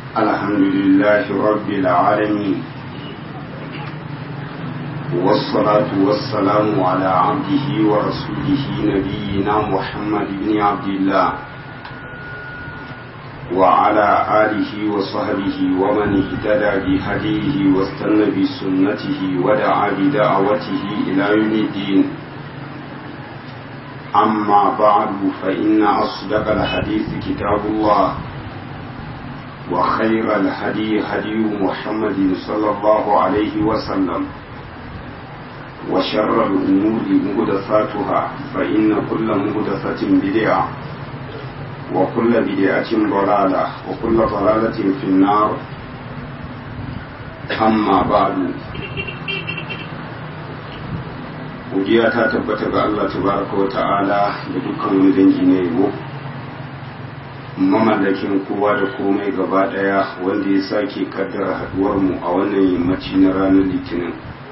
الحمد لله رب العالمين والصلاة والسلام على عبده ورسوله نبينا محمد بن عبد الله وعلى آله وصحبه ومن اهتدى بهديه واستنى بسنته ودعا بدعوته إلى يوم الدين أما بعد فإن أصدق الحديث كتاب الله وخير الهدي هدي محمد صلى الله عليه وسلم وشر الأمور مهدثاتها فإن كل مهدثة بدعة وكل بدعة ضلالة وكل ضلالة في النار أما بعد godiya ta tabbata ga Allah tabaraka wa ta'ala da dukkan wani dangi na yabo mamallakin kowa da komai gaba daya wanda ya sake kaddara haduwar mu a wannan yammaci na ranar litinin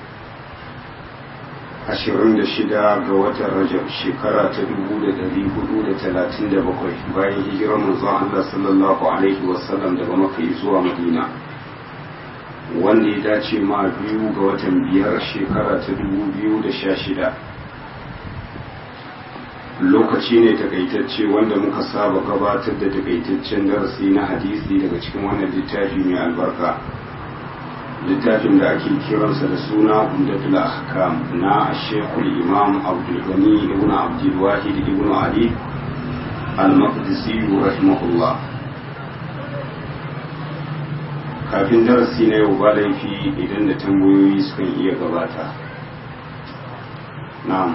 26 ga watan rajab shekara ta 1437 bayan hijirar manzon Allah sallallahu alaihi wasallam daga maka zuwa madina wanda ya dace ma biyu ga watan biyar shekara ta 2016 lokaci ne takaitacce wanda muka saba gabatar da takaitaccen darasi na hadisi daga cikin wannan littafi mai albarka littafin da ake kiransa da suna umdatul ahkam na shekul imam abdul gani ibn abdul wahid ibn ali al-maqdisi rahimahullah kafin darasi na yau ba laifi idan da tambayoyi sukan iya gabata na'am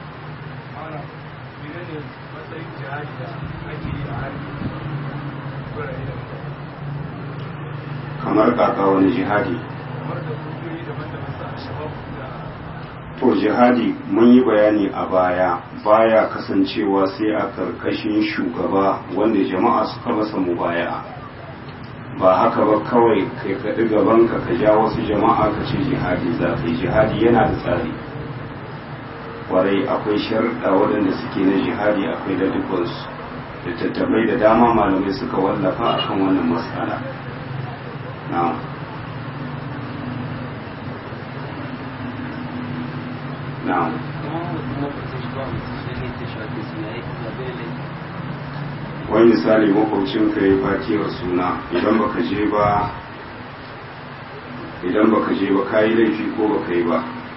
kamar kaka wani jihadi to jihadi mun yi bayani a baya baya kasancewa sai a karkashin shugaba wanda jama'a suka masa mubaya'a ba haka ba kawai kai kaɗi gabanka ka ja wasu jama'a ka ce jihadi za ka yi jihadi yana da tsari kwarai akwai sharɗa waɗanda suke na jihadi akwai da dukansu da tattabai da dama malamai suka wallafa akan wannan matsala na'am na'am wani misali makwabcin ka yi fatiyar suna idan baka je ba idan baka je ba kayi laifi ko baka yi ba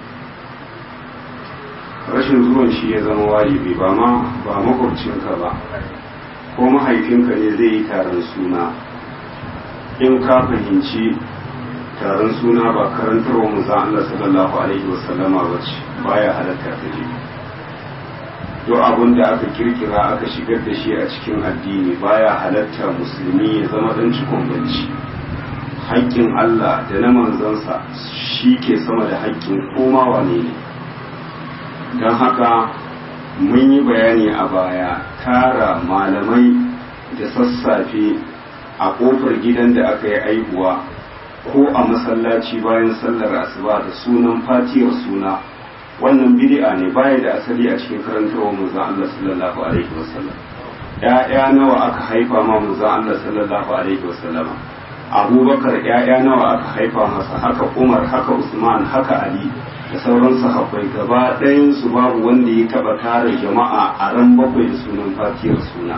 rashin zuwan shi ya zama wajibi ba ma ba makwabcinka ba ko mahaifinka ne zai yi taron suna in ka fahimci taron suna ba karantarwa mu za Allah sallallahu alaihi wasallama ba ce baya halatta ka je duk abin da aka kirkira aka shigar da shi a cikin addini baya halatta musulmi ya zama dan cikon banci haƙƙin Allah da na manzansa shi ke sama da haƙƙin koma wane ne don haka mun yi bayani a baya tara malamai da sassafe a ƙofar gidan da aka yi aihuwa ko a masallaci bayan sallar asuba da sunan fatiyar suna wannan bid'a ne baya da asali a cikin karantarwa manzon Allah sallallahu alaihi wasallam ƴaƴa nawa aka haifa ma manzon Allah sallallahu alaihi wasallam Abubakar ƴaƴa nawa aka haifa masa haka Umar haka Usman haka Ali da sauran sahabbai gaba ɗayan su babu wanda ya taɓa tara jama'a a ran bakwai da sunan fatiyar suna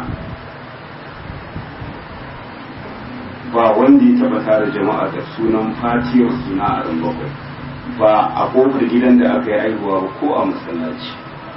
ba wanda ya taɓa tara jama'a da sunan fatiyar suna a ran bakwai ba a kofar gidan da aka yi aihuwa ba ko a masallaci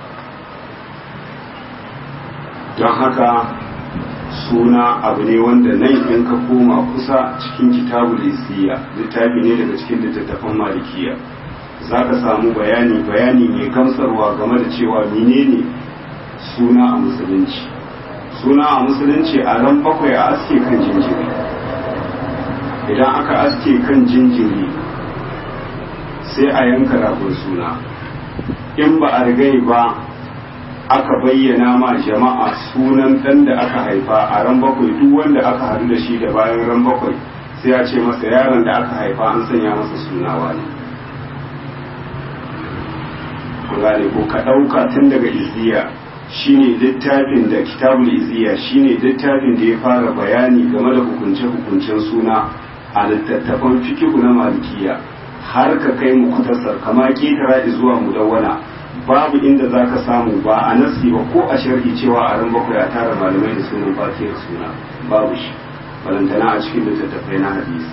don haka suna abu ne wanda nan in ka koma kusa cikin kitabu lisiya littafi ne daga cikin littattafan malikiya za ka samu bayani bayani mai gamsarwa game da cewa menene suna a musulunci suna a musulunci a ran bakwai a aske kan jinjiri idan aka aske kan jinjiri sai a yanka ragon suna in ba a rigai ba aka bayyana ma jama'a sunan dan da aka haifa a ran bakwai duk wanda aka haɗu da shi da bayan ran bakwai sai ya ce masa yaron da aka haifa an sanya masa sunawa ne ku gane ko ka ɗauka tun daga izziya shine littafin da kitabul iziya shine littafin da ya fara bayani game da hukunce-hukuncen suna a littattafan fikihu na malikiya har ka kai mu kutasar kama ketara zuwa mudawwana babu inda za ka samu ba a nasi ba ko a sharhi cewa a ran bakwai a tara malamai da sunan fatiyar suna babu shi balantana a cikin littattafai na hadisi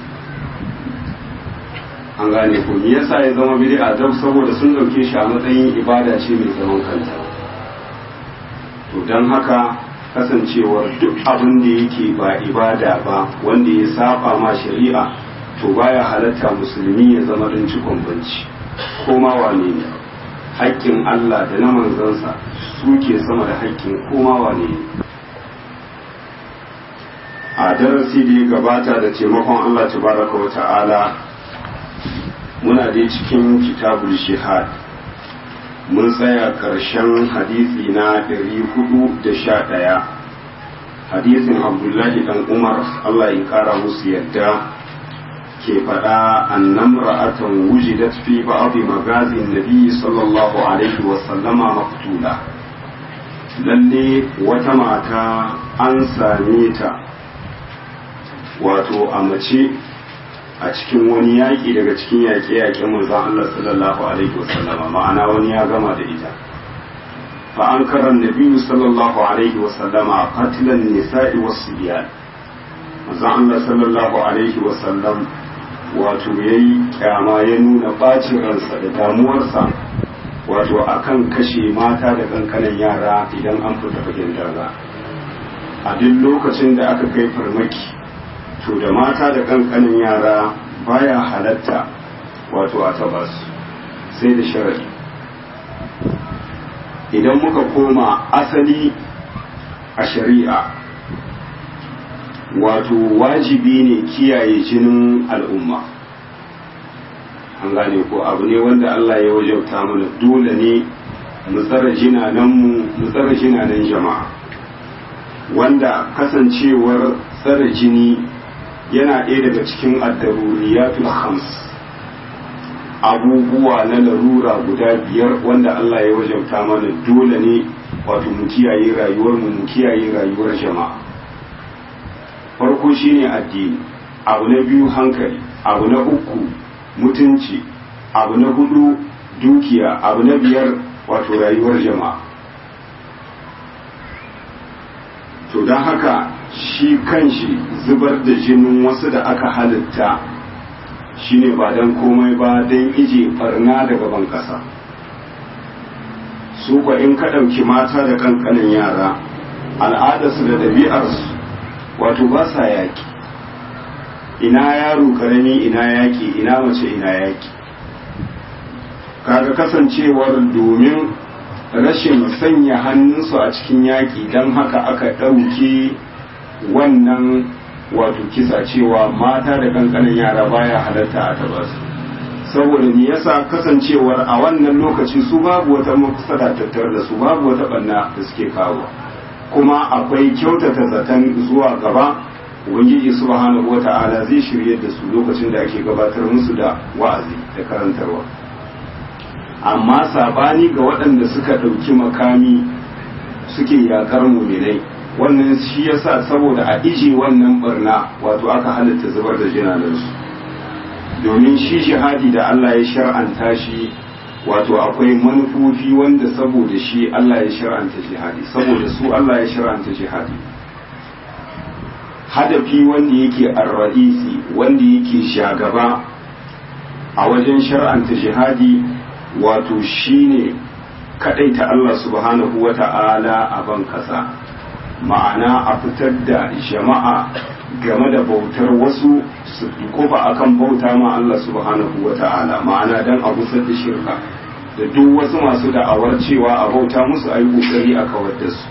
an gane ko me yasa ya zama bid'a dan saboda sun dauke shi a matsayin ibada ce mai zaman kanta to dan haka kasancewar duk abin da yake ba ibada ba wanda ya saba ma shari'a to baya halatta musulmi ya zama don cikon banci ko ma wane ne haƙƙin Allah da na manzansa suke sama da haƙƙin koma wane ne a darasi da ya gabata da taimakon Allah tabaraka wa ta'ala muna dai cikin kitabul shihad mun tsaya ƙarshen hadisi na 411 hadisin abdullahi dan umar Allah ya ƙara musu yadda ke faɗa annan ra'atan wujidat fi ba'dhi magazin nabi sallallahu alaihi wa sallama maktula lalle wata mata an same ta wato a mace a cikin wani yaƙi daga cikin yaƙe-yaƙen manzon Allah sallallahu alaihi wasallama ma'ana wani ya gama da ita fa an karan nabiyyu sallallahu alaihi wasallama qatlan nisa'i was-sibyan manzon Allah sallallahu alaihi wasallam wato yayi kyama ya nuna bacin ransa da damuwarsa wato akan kashe mata da kankanan yara idan an fita fagen daga a duk lokacin da aka kai farmaki to da mata da kankanin yara baya halatta wato a taba su sai da sharadi idan muka koma asali a shari'a wato wajibi ne kiyaye jinin al'umma an gane ko abu ne wanda Allah ya wajauta mana dole ne mu tsara jinanenmu mu tsara jinanen jama'a wanda kasancewar tsara jini yana ɗaya daga cikin addaruriyatul khams abubuwa na larura guda biyar wanda Allah ya wajauta mana dole ne wato mu kiyaye rayuwar mu mu kiyaye rayuwar jama'a farko shine addini abu na biyu hankali abu na uku mutunci abu na hudu dukiya abu na biyar wato rayuwar jama'a to don haka shi kanshi zubar da jinin wasu da aka halitta shine ba don komai ba don ije barna daga ban ƙasa su kwa in ka ɗauki mata da kankanin yara al'adarsu da ɗabi'arsu wato ba sa yaƙi ina yaro ƙarami ina yaƙi ina mace ina yaƙi kaga kasancewar domin rashin sanya hannunsu a cikin yaƙi don haka aka ɗauke wannan wato kisa cewa mata da kankanin yara baya halatta a taba su saboda me yasa kasancewar a wannan lokaci su babu wata mafsada tattar da su babu wata banna da suke kawo kuma akwai kyautata zaton zuwa gaba ubangiji subhanahu wata'ala zai shirye da su lokacin da ake gabatar musu da wa'azi da karantarwa amma sabani ga waɗanda suka ɗauki makami suke yakar muminai wannan shi yasa saboda a ije wannan barna wato aka halitta zubar da jinanarsu domin shi jihadi da Allah ya shar'anta shi wato akwai manufofi wanda saboda shi Allah ya shar'anta jihadi saboda su Allah ya shar'anta jihadi hadafi wanda yake arra'isi wanda yake shagaba a wajen shar'anta jihadi wato shine kadaita Allah subhanahu wata'ala a ban kasa ma'ana a fitar da jama'a game da bautar wasu su kofa akan bauta ma Allah subhanahu wa ta'ala ma'ana dan a gusar da shirka da duk wasu masu da'awar cewa a bauta musu a yi kokari a kawar da su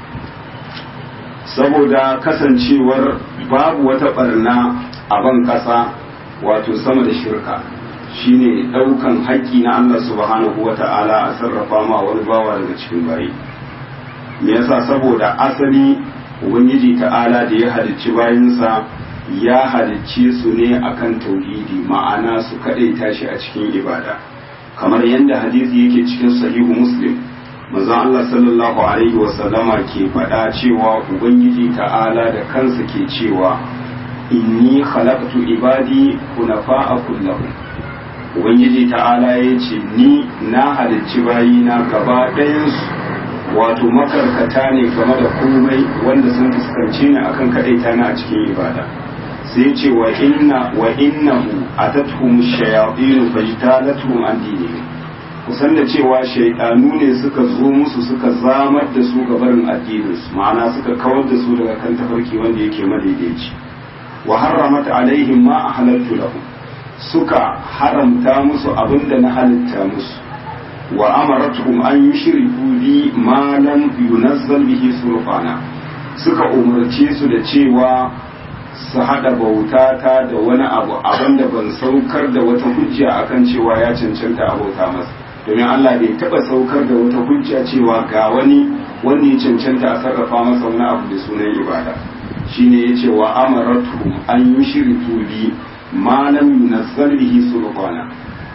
saboda kasancewar babu wata barna a ban ƙasa wato sama da shirka shine ɗaukan haƙƙi na Allah subhanahu wa ta'ala a sarrafa ma wani bawa daga cikin bayi me yasa saboda asali ubangiji ta'ala da ya halicci bayansa ya halicce su ne akan tauhidi ma'ana su kaɗaita shi a cikin ibada kamar yadda hadisi yake cikin sahihu muslim manzon Allah sallallahu alaihi wasallama ke faɗa cewa ubangiji ta'ala da kansa ke cewa inni khalaqtu ibadi hunafa'a kullahum ubangiji ta'ala ya ce ni na halicci bayina gaba ɗayansu wato makarkata ne game da komai wanda sun fuskanci ni akan kaɗaita na a cikin ibada sai ce wa inna wa innahu atatuhum shayatin fajtalatuhum an dinihim kusan da cewa shaidanu ne suka zo musu suka zamar da su gabarin addininsu ma'ana suka kawar da su daga kan tafarki wanda yake madaidaici wa harramat alaihim ma ahalaltu lahum suka haramta musu abinda na halitta musu wa amaratuhum an yushriku bi ma lam yunazzal bihi sulfana suka umarce su da cewa su hada bauta ta da wani abu abinda ban saukar da wata hujja akan cewa ya cancanta a bauta masa domin Allah bai taba saukar da wata hujja cewa ga wani wanda ya cancanta a sarrafa masa wani abu da sunan ibada shine yace wa amaratuhum an yushriku bi ma lam yunazzal bihi sulfana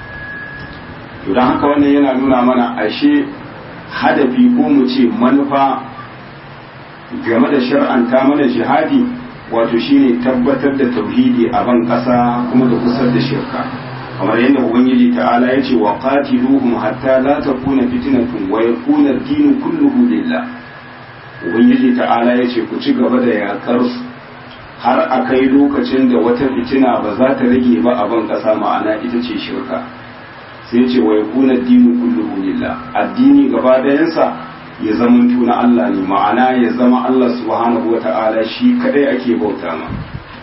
to dan haka wannan yana nuna mana ashe hadafi ko mu ce manufa game da shar'anta mana jihadi wato shine tabbatar da tauhidi a ban kasa kuma da kusar da shirka kamar yadda ubangiji ta'ala ya ce wa qatiluhum hatta la takuna fitnatun wa yakuna ad-din kulluhu lillah ubangiji ta'ala ya ce ku ci gaba da yakar su har a kai lokacin da wata fitina ba za ta rage ba a ban kasa ma'ana ita ce shirka sai ce wa yakuna ad-din kulluhu lillah addini gaba dayansa ya zama na Allah ne ma'ana ya zama Allah subhanahu wa ta'ala shi kadai ake bauta ma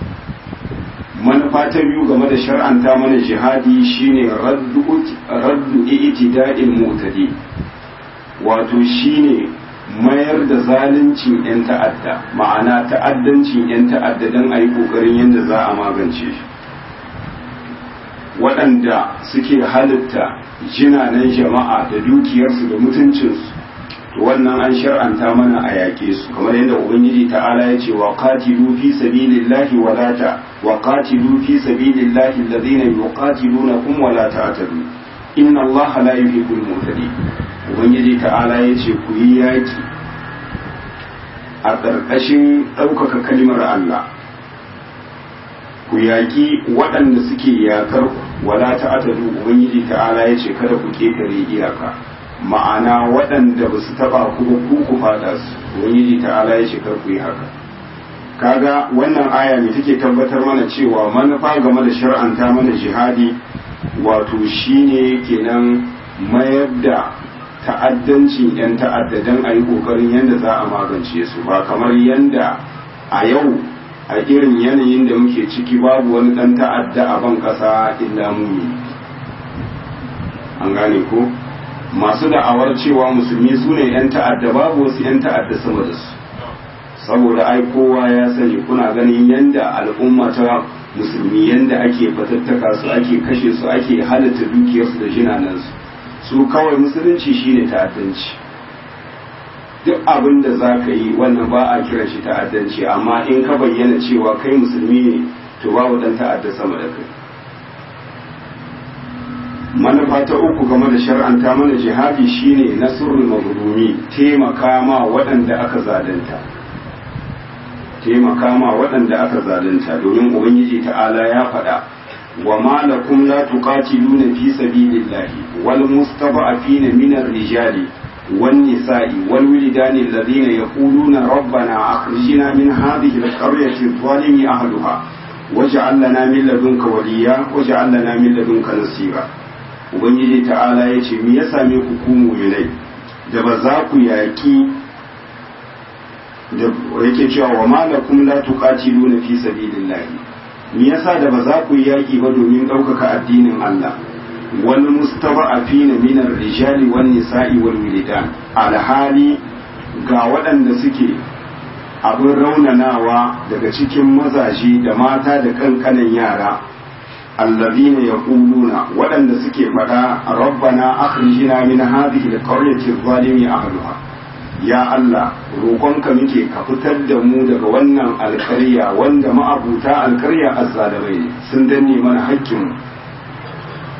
manufa ta biyu game da shar'anta mana jihadi shine raddu itida'il mu'tadi wato shine mayar da zaluncin 'yan ta'adda ma'ana ta'addancin 'yan ta'adda don a yi ƙoƙarin yadda za a magance shi waɗanda suke halitta jinanen jama'a da dukiyarsu da mutuncinsu to wannan an shar'anta mana a yaƙe su kamar yadda ubangiji ta'ala ya ce wa qatilu fi sabilillahi wa la ta wa qatilu fi sabilillahi alladhina yuqatilunakum wa la ta'tadu inna allaha la yuhibbul mu'tadin ubangiji ta'ala ya ce ku yi yaƙi a ƙarƙashin ɗaukaka kalimar Allah ku yaƙi waɗanda suke yaƙar wala ta'tadu ubangiji ta'ala ya ce kada ku ƙetare iyaka ma'ana waɗanda ba su taɓa ku ba ku ku fada su ubangiji ta'ala ya ce kar ku yi haka kaga wannan aya ne take tabbatar mana cewa manufa game da shar'anta mana jihadi wato shine kenan mayar da ta'addancin 'yan ta'addadan a yi ƙoƙarin yadda za a magance su ba kamar yadda a yau a irin yanayin da muke ciki babu wani ɗan ta'adda a ban ƙasa illa mumi an gane ko masu da'awar cewa musulmi su ne 'yan ta'adda babu wasu 'yan ta'adda sama da su saboda ai kowa ya sani kuna ganin yadda al'umma ta musulmi yadda ake fatattaka su ake kashe su ake halatta dukiyarsu da jinanansu su kawai musulunci shine ta'addanci duk abin da za ka yi wannan ba a kiran shi ta'addanci amma in ka bayyana cewa kai musulmi ne to babu dan ta'adda sama da kai manufa ta uku game da shar'anta mana jihadi shine nasrul mazlumi taimaka ma waɗanda aka zalunta taimaka ma waɗanda aka zalunta domin ubangiji ta'ala ya faɗa wa ma lakum la tuqatiluna fi sabilillahi wal mustada'afina min ar-rijali wan nisa'i wal wilidani alladhina yaquluna rabbana akhrijna min hadhihi al-qaryati adh-dhalimi ahliha waj'al lana min ladunka waliya waj'al lana min ladunka nasira ubangiji ta'ala ya ce me ya same ku ku mu'minai da ba za ku yaki da yake cewa wa malakum la tuqatiluna fi sabilillahi me yasa da ba za ku yaki ba domin ɗaukaka addinin Allah wal mustada'afina min ar-rijali wan nisa'i wal wilidan alhali ga waɗanda suke abin raunanawa daga cikin mazaje da mata da kankanan yara allazina yaquluna waɗanda suke faɗa rabbana akhrijna min hadhihi alqaryati adh-dhalimi ahliha ya Allah roƙonka muke ka fitar da mu daga wannan alƙarya wanda ma'abuta alƙarya azzalimai ne sun danne mana haƙƙin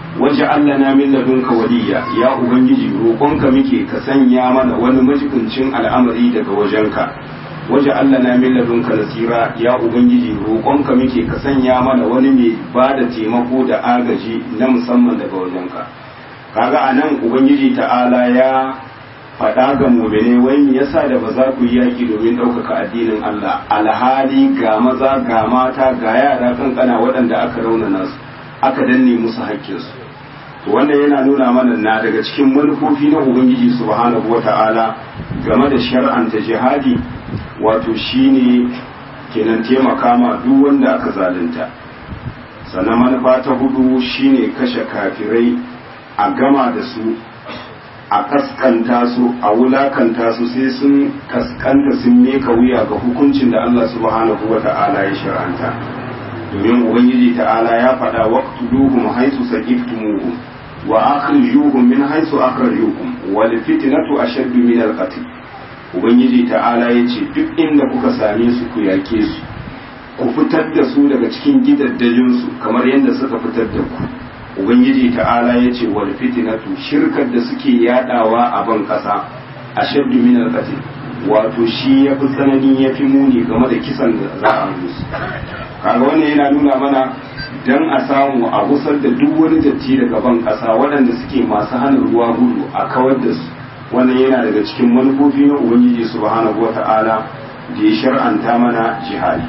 waje Allah na min ladunka waliya ya ubangiji roƙonka muke ka sanya mana wani majibincin al'amari daga wajenka waje Allah na min ladunka nasira ya ubangiji roƙonka muke ka sanya mana wani mai ba da taimako da agaji na musamman daga wajenka kaga anan ubangiji ta'ala ya faɗa ga mumine wai me yasa da ba za ku yi yaki domin ɗaukaka addinin Allah alhali ga maza ga mata ga yara kankana waɗanda aka raunana su aka danne musu haƙƙinsu to wannan yana nuna mana na daga cikin manufofi na ubangiji subhanahu wata'ala game da shar'anta jihadi wato shine kenan taimaka ma duk wanda aka zalunta sannan manufa ta hudu shine kashe kafirai a gama da su a kaskanta su a wulakanta su sai sun kaskanta sun meka wuya ga hukuncin da Allah subhanahu wa ta'ala ya shar'anta domin ubangiji ta'ala ya faɗa waqtuluhum haythu saqiftumuhum wa akhrijuhum min haythu akhrajukum wal fitnatu ashaddu min al qatl ubangiji ta'ala yace duk inda kuka same su ku yake su ku fitar da su daga cikin gidaddajin su kamar yadda suka fitar da ku ubangiji ta'ala ya ce wal fitinatu shirkar da suke yadawa a ban kasa a shaddu min al wato shi ya fi tsanani ya fi muni game da kisan da za a musu kaga wannan yana nuna mana dan a samu a gusar da duk wani datti daga ban kasa waɗanda suke masu hana ruwa gudu a kawar da su wannan yana daga cikin manufofi na ubangiji subhanahu wata'ala da ya shar'anta mana jihadi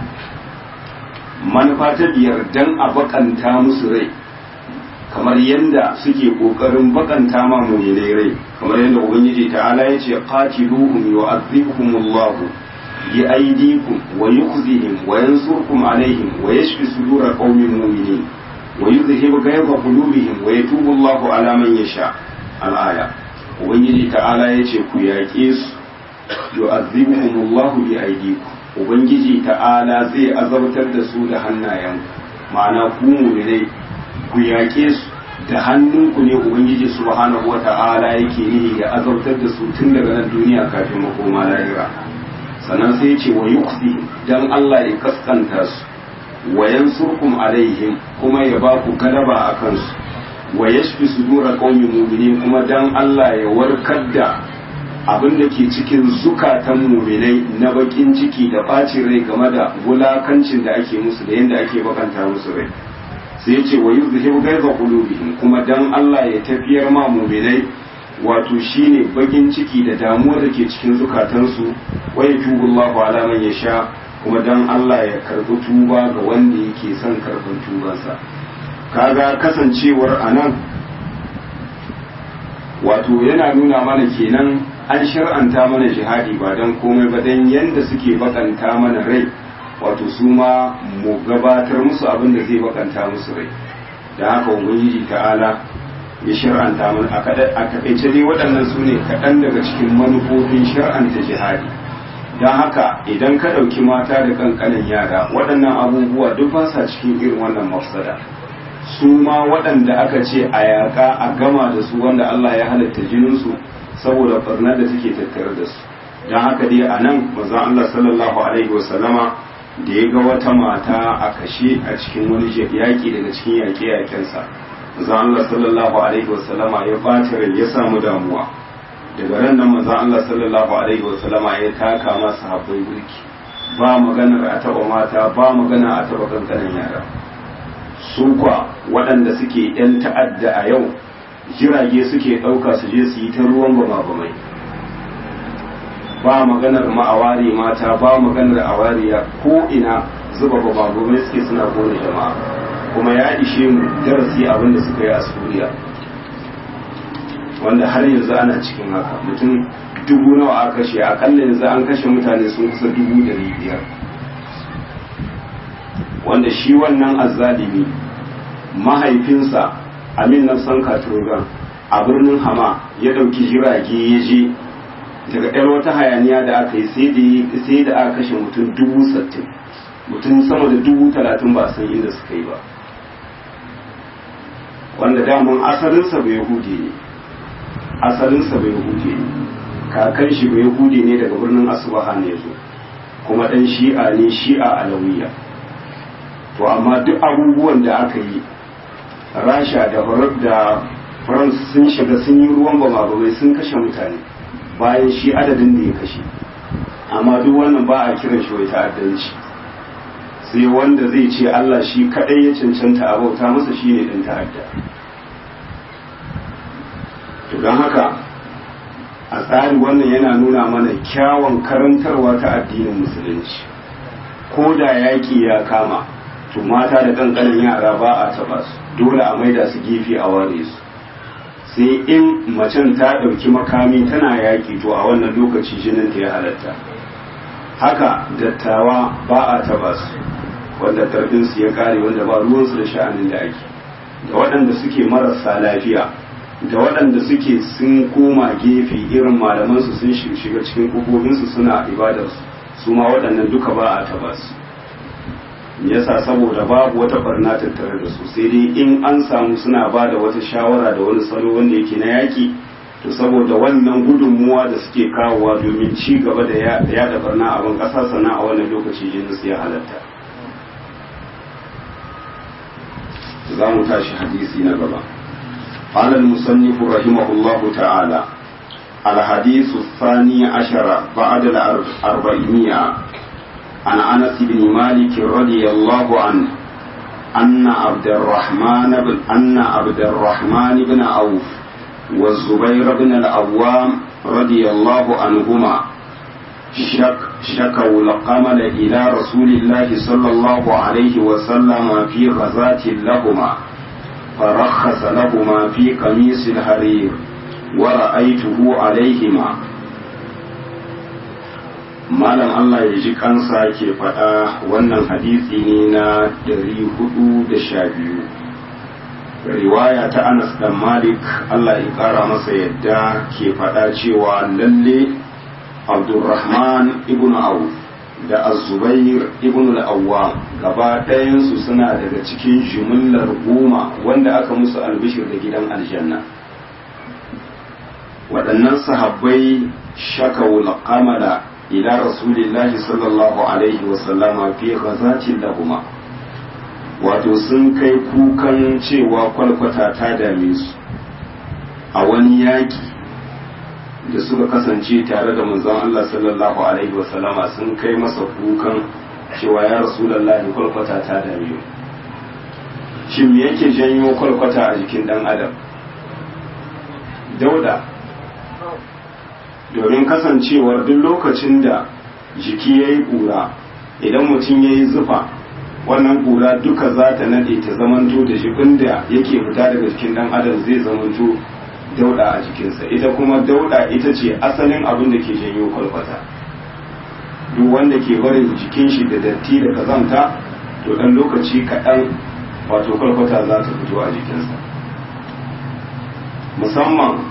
manufa ta biyar dan a bakanta musu rai kamar yadda suke kokarin bakanta ma mu'minai rai kamar yadda ubangiji ta'ala ya ce qatiluhum yu'adhibuhum Allah bi aydikum wa yukhzihim wa yansurkum alaihim wa yashfi sudur qaumin mu'minin wa yuzhibu ghayza qulubihim wa yatubu Allah ala man yasha al-aya ubangiji ta'ala ya ce ku yaƙe su yu'adhibuhum Allah bi aydikum ubangiji ta'ala zai azabtar da su da hannayen ma'ana ku mu'minai ku yaƙe su da hannunku ne ubangiji subhanahu wata'ala yake nihi ya azabtar da su tun daga nan duniya kafin makoma lahira sannan sai ce wa yuqsi dan Allah ya kaskanta su wa yansurkum alaihim kuma ya ba ku galaba a kansu wa yashfi sudura qaumin mu'minin kuma dan Allah ya warkar da abin da ke cikin zukatan mu'minai na bakin ciki da bacin rai game da wulakancin da ake musu da yadda ake bakanta musu rai sai ya ce wa yuzhibu ghaiza qulubihim kuma dan Allah ya tafiyar ma mu'minai wato shine bakin ciki da damuwa da ke cikin zukatansu wa yatubu Allahu ala man yasha kuma dan Allah ya karbi tuba ga wanda yake son karban tubansa kaga kasancewar anan wato yana nuna mana kenan an shar'anta mana jihadi ba dan komai ba dan yanda suke bakanta mana rai wato su ma mu gabatar musu abin da zai bakanta musu rai da haka ubangiji ta'ala ya shar'anta mana a takaice dai waɗannan su ne kaɗan daga cikin manufofin shar'anta jihadi don haka idan ka ɗauki mata da ƙanƙanin yara waɗannan abubuwa duk ba sa cikin irin wannan mafsada su ma waɗanda aka ce a yaƙa a gama da su wanda Allah ya halatta jininsu saboda barnar da take tattare da su don haka dai a nan manzon Allah sallallahu alaihi wasallama da ya ga wata mata a kashe a cikin wani yaƙi daga cikin yaƙe-yaƙensa manzon Allah sallallahu alaihi wasallama ya ɓata rai ya samu damuwa daga ran nan manzon Allah sallallahu alaihi wasallama ya taka masa habbai burki ba maganar a taɓa mata ba magana a taɓa kankanin yara su kwa waɗanda suke ‘yan ta'adda a yau jirage suke ɗauka su je su yi ta ruwan bama-bamai ba maganar ma'awari mata ba maganar awariya ko ina zuba bama-bamai suke suna kone jama'a kuma ya ishe mu darasi abin da suka yi a suriya wanda har yanzu ana cikin haka mutum dubu nawa a kashe akalla yanzu an kashe mutane sun kusa dubu dari biyar wanda shi wannan azzalimi mahaifinsa amin na san katurgan a birnin hama ya ɗauki jirage ya je daga ɗan wata hayaniya da aka yi sai da aka kashe mutum dubu sattin mutum sama da dubu talatin ba san inda suka yi ba wanda daman asalinsa bai yahudi ne asalinsa bai yahudi ne kakan shi bai yahudi ne daga birnin asubahan ya zo kuma ɗan shi'a ne shi'a alawiya to amma duk abubuwan da aka yi rasha da da france sun shiga sun yi ruwan bama sun kashe mutane bayan shi adadin da ya kashe amma duk wannan ba a kiran shi wai ta'addanci sai wanda zai ce Allah shi kadai ya cancanta a bauta masa shi ne ɗan ta'adda to don haka a tsari wannan yana nuna mana kyawun karantarwa ta addinin musulunci ko da yaƙi ya kama to mata da ƙanƙanin yara ba a taɓa su dole a maida su gefe a ware su sai in macen ta ɗauki makami tana yaƙi to a wannan lokaci jinin ta ya halatta haka dattawa ba a taɓa su wanda su ya ƙare wanda ba ruwansu da sha'anin da ake da waɗanda suke marasa lafiya da waɗanda suke sun koma gefe irin malamansu sun shiga cikin ƙofofin suna ibadarsu su ma waɗannan duka ba a taɓa su yasa saboda babu wata barna tattare da su sai dai in an samu suna ba da wata shawara da wani salo wanda yake na yaki to saboda wannan gudunmuwa da suke kawowa domin ci gaba da yada barna abin ƙasa sannan a wannan lokaci jinsu ya halatta za mu tashi hadisi na gaba قال المصنف رحمه الله تعالى الحديث الثاني عشر بعد الأربعمائة عن أنس بن مالك رضي الله عنه أن عبد الرحمن بن أن عبد الرحمن بن عوف والزبير بن العوام رضي الله عنهما شك شكوا القمل إلى رسول الله صلى الله عليه وسلم في غزاة لهما فرخص لهما في قميص الحرير ورأيته عليهما malam Allah ya ji kansa ke faɗa wannan hadisi ne na dari hudu da sha biyu riwaya ta Anas dan Malik Allah ya ƙara masa yadda ke faɗa cewa lalle Abdulrahman ibn Auf da Az-Zubair ibn al-Awwam gaba ɗayansu suna daga cikin jimillar goma wanda aka musu albishir da gidan aljanna waɗannan sahabbai shakawul qamala ila rasulillahi sallallahu alaihi wasallama fi ghazatin lahuma wato sun kai kukan cewa kwalkwata ta dame su a wani yaki da suka kasance tare da manzon Allah sallallahu alaihi wasallama sun kai masa kukan cewa ya rasulullahi kwalkwata ta dame mu shin me yake janyo kwalkwata a jikin dan adam dauda domin kasancewar duk lokacin da jiki ya yi ƙura idan mutum ya yi zufa wannan ƙura duka za ta nade ta zamanto da jikin da yake fita daga jikin ɗan adam zai zamanto dauɗa a jikinsa ita kuma dauɗa ita ce asalin abin da ke janyo kwalkwata duk wanda ke barin jikin shi da datti da kazanta to ɗan lokaci kaɗan wato kwalkwata za ta fito a jikinsa musamman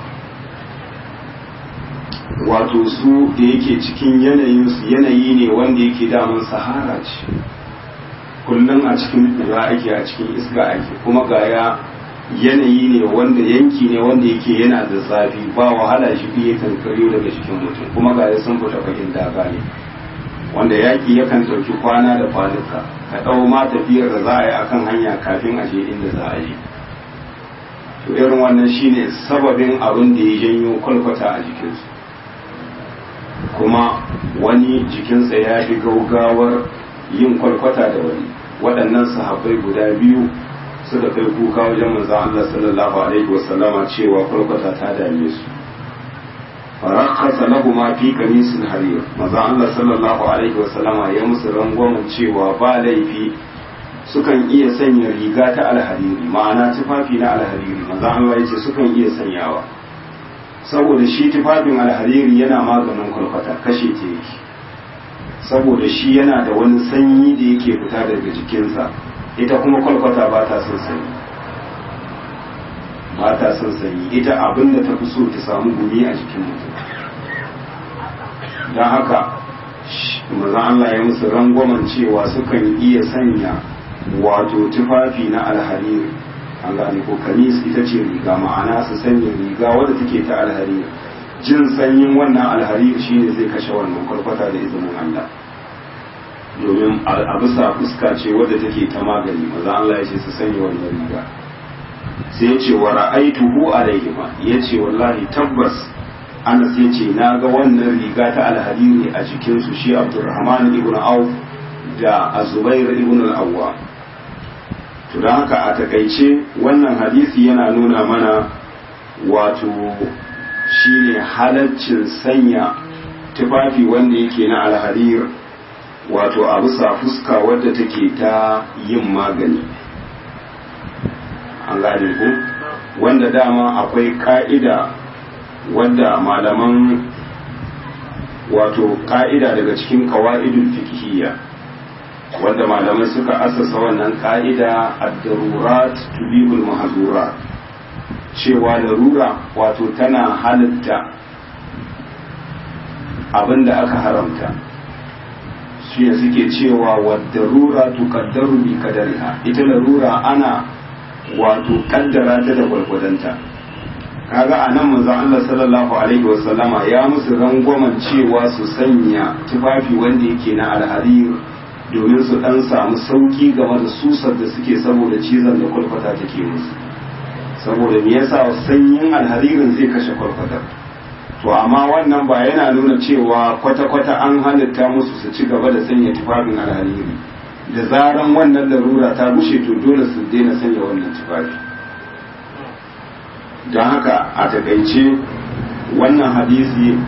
wato su da yake cikin yanayinsu yanayi ne wanda yake daman sahara ce kullum a cikin kura ake a cikin iska ake kuma gaya yanayi ne wanda yanki ne wanda yake yana da zafi ba wahala shi fiye kankariyo daga cikin mutum kuma gaya sun fita fagen daga ne wanda yaki yakan ɗauki kwana da kwanuka ka ɗau ma tafiyar da za a yi akan hanya kafin a je inda za a yi to irin wannan shine sababin abin da ya janyo kwalkwata a jikinsu kuma wani jikinsa ya fi gaugawar yin kwalkwata da wani waɗannan sahabbai guda biyu suka kai kuka wajen manzon Allah sallallahu alaihi wasallama cewa kwalkwata ta dame su farakhasa lahu ma fi qamisil harir manzon Allah sallallahu alaihi wasallama ya musu rangwamen cewa ba laifi sukan iya sanya riga ta alhariri ma'ana tufafi na alhariri manzon Allah yace sukan iya sanyawa saboda shi tufafin alhariri yana maganin kwalkwata kashe ta yake saboda shi yana da wani sanyi da yake fita daga jikinsa ita kuma kwalkwata ba ta son sanyi ba ta son sanyi ita abin da ta fi so ta samu gumi a jikin mutum don haka mazan Allah ya musu rangwamen cewa sukan iya sanya wato tufafi na alhariri an gane ko kamis ita ce riga ma'ana su sanya riga wadda take ta alhariri jin sanyin wannan alhariri shine zai kashe wannan kwarkwata da izinin Allah domin a bisa fuska ce wadda take ta magani maza Allah ya ce su sanya wannan riga sai ya ce wa ra'aituhu alaihima ya ce wallahi tabbas anas ya ce na ga wannan riga ta alhariri a jikinsu shi abdurrahman ibn auf da azubair ibn al-awwa to don haka a takaice wannan hadisi yana nuna mana wato shine halaccin sanya tufafi wanda yake na alharir wato a bisa fuska wadda take ta yin magani an gane ku wanda dama akwai ka'ida wadda malaman wato ka'ida daga cikin kawa'idul fiqhiyya wanda malamai suka asasa wannan ka'ida ad-darurat tubibul mahzurat cewa larura wato tana halitta abinda aka haramta shi ne suke cewa wadda tuqaddaru bi kadariha ita larura ana wato kaddara ta da gwargwadonta kaga a nan manzon Allah sallallahu alaihi wasallama ya musu rangwamen cewa su sanya tufafi wanda yake na alharir domin su dan samu sauki game da susar da suke saboda cizon da kwalkwata take musu saboda me yasa sanyin alharirin zai kashe kwalkwatar to amma wannan ba yana nuna cewa kwata-kwata an halitta musu su ci gaba da sanya tufafin alhariri da zaran wannan larura ta bushe to dole su daina sanya wannan tufafi don haka a takaice wannan hadisi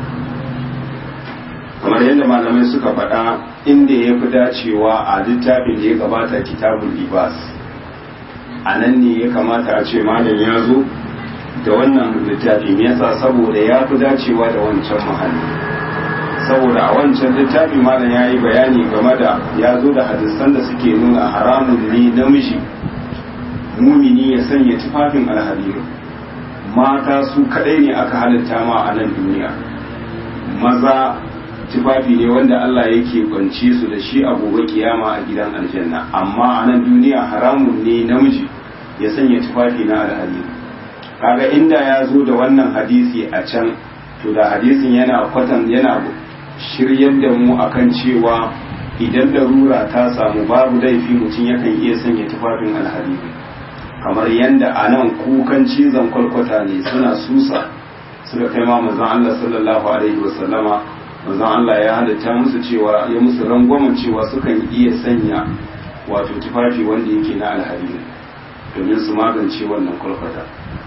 kamar yadda malamai suka faɗa inda ya fi dacewa a littafin da ya gabata kitabun libas a nan ne ya kamata a ce malam ya zo da wannan littafin yasa saboda ya fi dacewa da wancan mahalli saboda a wancan littafi malam ya yi bayani game da ya zo da hadisan da suke nuna haramun ne namiji mumini ya sanya tufafin alhariru mata su kadai ne aka halitta ma a nan duniya maza tufafi ne wanda Allah yake kwance su da shi a gobe kiyama a gidan aljanna amma a nan duniya haramun ne namiji ya sanya tufafi na alhariru kaga inda ya zo da wannan hadisi a can to da hadisin yana kwatan yana shiryar da mu akan cewa idan larura ta samu babu laifi mutum yakan iya sanya tufafin alhariri kamar yadda a nan kukan cizon kwalkwata ne suna susa suka kai ma manzon Allah sallallahu alaihi wasallama manzon Allah ya halitta musu cewa ya musu rangwamen cewa sukan iya sanya wato tufafi wanda yake na alhariri domin su magance wannan kwalkwata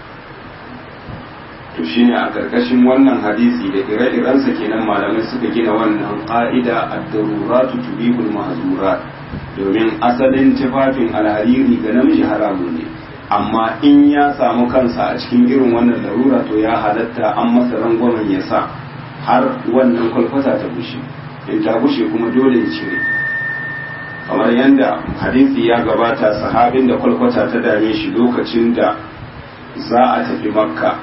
to shine a karkashin wannan hadisi da ire-irensa kenan malamai suka gina wannan ƙa'ida ad-daruratu tubihul mahzurat domin asalin tufafin alhariri ga namiji haramun ne amma in ya samu kansa a cikin irin wannan larura to ya halatta an masa rangwamen ya sa har wannan kwalkwata ta bushe in ta bushe kuma dole ya cire kamar yadda hadisi ya gabata sahabin da kwalkwata ta dame shi lokacin da za a tafi makka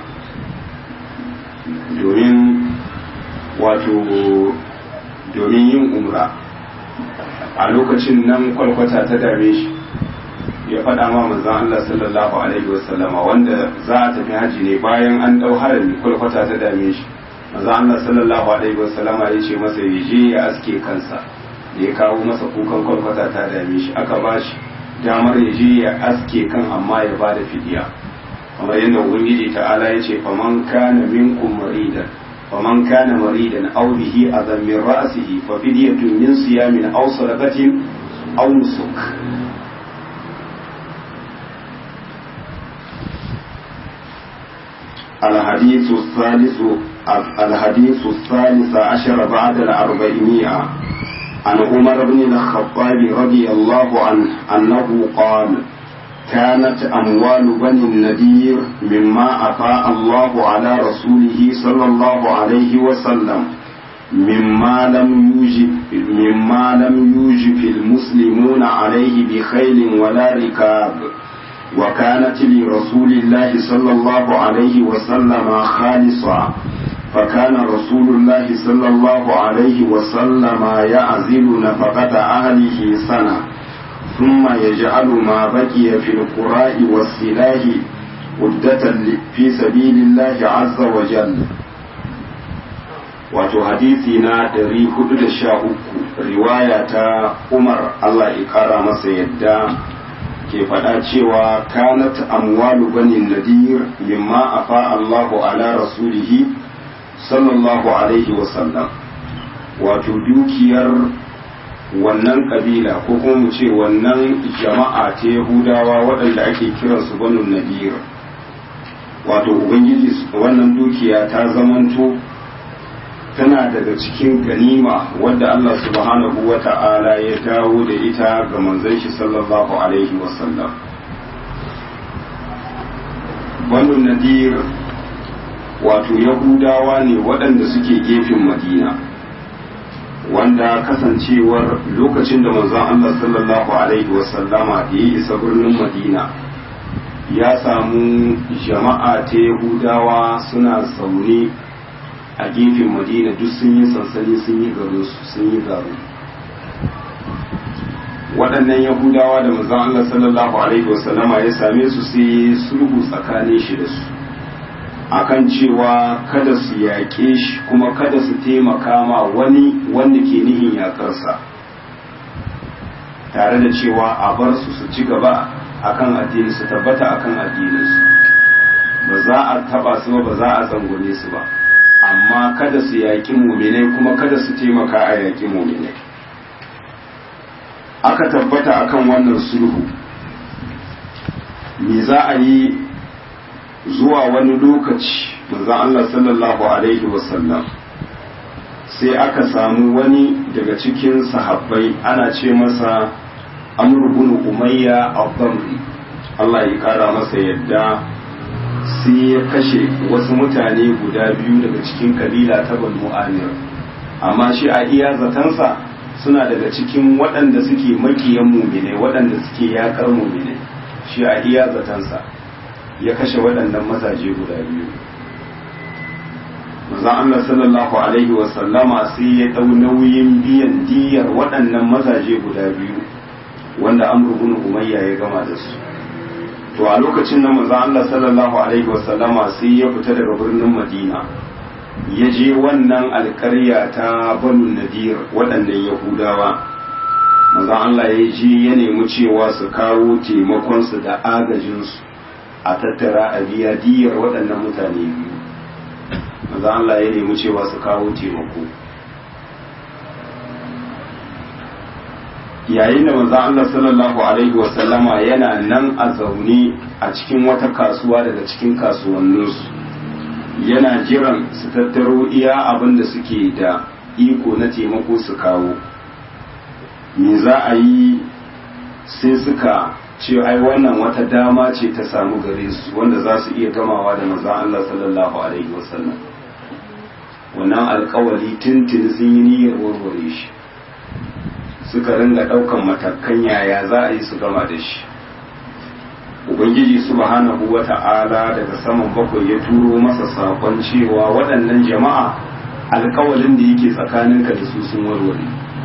domin wato domin yin umra a lokacin nan kwalkwata ta dame shi ya faɗa ma manzan Allah sallallahu alaihi wasallama wanda za a tafi haji ne bayan an ɗau harami kwalkwata ta dame shi manzan Allah sallallahu alaihi wasallama ya ce masa ya je ya aske kansa da ya kawo masa kukan kwalkwata ta dame shi aka ba shi damar ya je ya aske kan amma ya ba da fidiya kamar yadda ubangiji ta'ala ya ce faman kana minkum maridan faman kana maridan aw bihi adam min ra'sihi fa fidyatun min siyamin aw sadaqatin aw nusuk الحديث الثالث الحديث الثالث عشر بعد الأربعمائة عن عمر بن الخطاب رضي الله عنه أنه قال كانت أموال بني النذير مما أفاء الله على رسوله صلى الله عليه وسلم مما لم يوجب مما لم يوجب المسلمون عليه بخيل ولا ركاب وكانت لرسول الله صلى الله عليه وسلم خالصة فكان رسول الله صلى الله عليه وسلم يعزل نفقة أهله سنة ثم يجعل ما بقي في القراء والسلاح عدة في سبيل الله عز وجل wato hadisi na 413 riwaya ta umar Allah ya kara masa yadda ke faɗa cewa kanat amwalu bani nadir mimma afa Allahu ala rasulihi sallallahu alaihi wasallam wato dukiyar wannan kabila ko kuma mu ce wannan jama'a ta yahudawa waɗanda ake kiransu banu nadir wato ubangiji wannan dukiya ta zamanto tana daga cikin ganima wadda Allah subhanahu wa ta'ala ya dawo da ita ga manzon shi sallallahu alaihi wasallam banu nadir wato yahudawa ne waɗanda suke gefen madina wanda kasancewar lokacin da manzon Allah sallallahu alaihi wasallama da ya isa birnin madina ya samu jama'a ta yahudawa suna zaune a gefen madina duk sun yi sansani sun yi garin su sun yi garu waɗannan yahudawa da manzon Allah sallallahu alaihi wasallama ya same su sai sulhu tsakanin shi da su akan cewa kada su yaƙe shi kuma kada su taimaka ma wani wanda ke nihin yaƙarsa tare da cewa a bar su su ci gaba akan addini su tabbata akan addininsu ba za a taba su ba za a zangone su ba amma kada su yaƙi muminai kuma kada su taimaka a yaƙi muminai aka tabbata akan wannan sulhu me za a yi zuwa wani lokaci manzon Allah sallallahu alaihi wasallam sai aka samu wani daga cikin sahabbai ana ce masa amr bin umayya al-dhamri Allah ya kara masa yadda sai ya kashe wasu mutane guda biyu daga cikin kabila ta banu amir amma shi a iya zatansa suna daga cikin waɗanda suke makiyan mumine waɗanda suke yakar mumine shi a iya zatansa ya kashe waɗannan mazaje guda biyu manzon Allah sallallahu alaihi wa sallama sai ya ɗau nauyin biyan diyar waɗannan mazaje guda biyu wanda amru bin umayya ya gama da su to a lokacin nan manzon Allah sallallahu alaihi wa sallama sai ya fita daga birnin Madina ya je wannan alƙarya ta banu nadir waɗannan yahudawa manzon Allah ya je ya nemi cewa su kawo taimakonsu da agajinsu a tattara a biya diyar waɗannan mutane biyu maza Allah ya nemi cewa su kawo taimako yayin da maza Allah sallallahu alaihi wasallama yana nan a zaune a cikin wata kasuwa daga cikin kasuwanninsu yana jiran su tattaro iya abin da suke da iko na taimako su kawo me za a yi sai suka ce ai wannan wata dama ce ta samu gare su wanda za su iya gamawa da manzon Allah sallallahu alaihi wasallam wannan alkawari tuntun sun yi niyyar warware shi suka ringa ɗaukan matakan yaya za a yi su gama da shi ubangiji subhanahu wa ta'ala daga saman bakwai ya turo masa sakon cewa waɗannan jama'a alkawalin da yake tsakaninka da su sun warware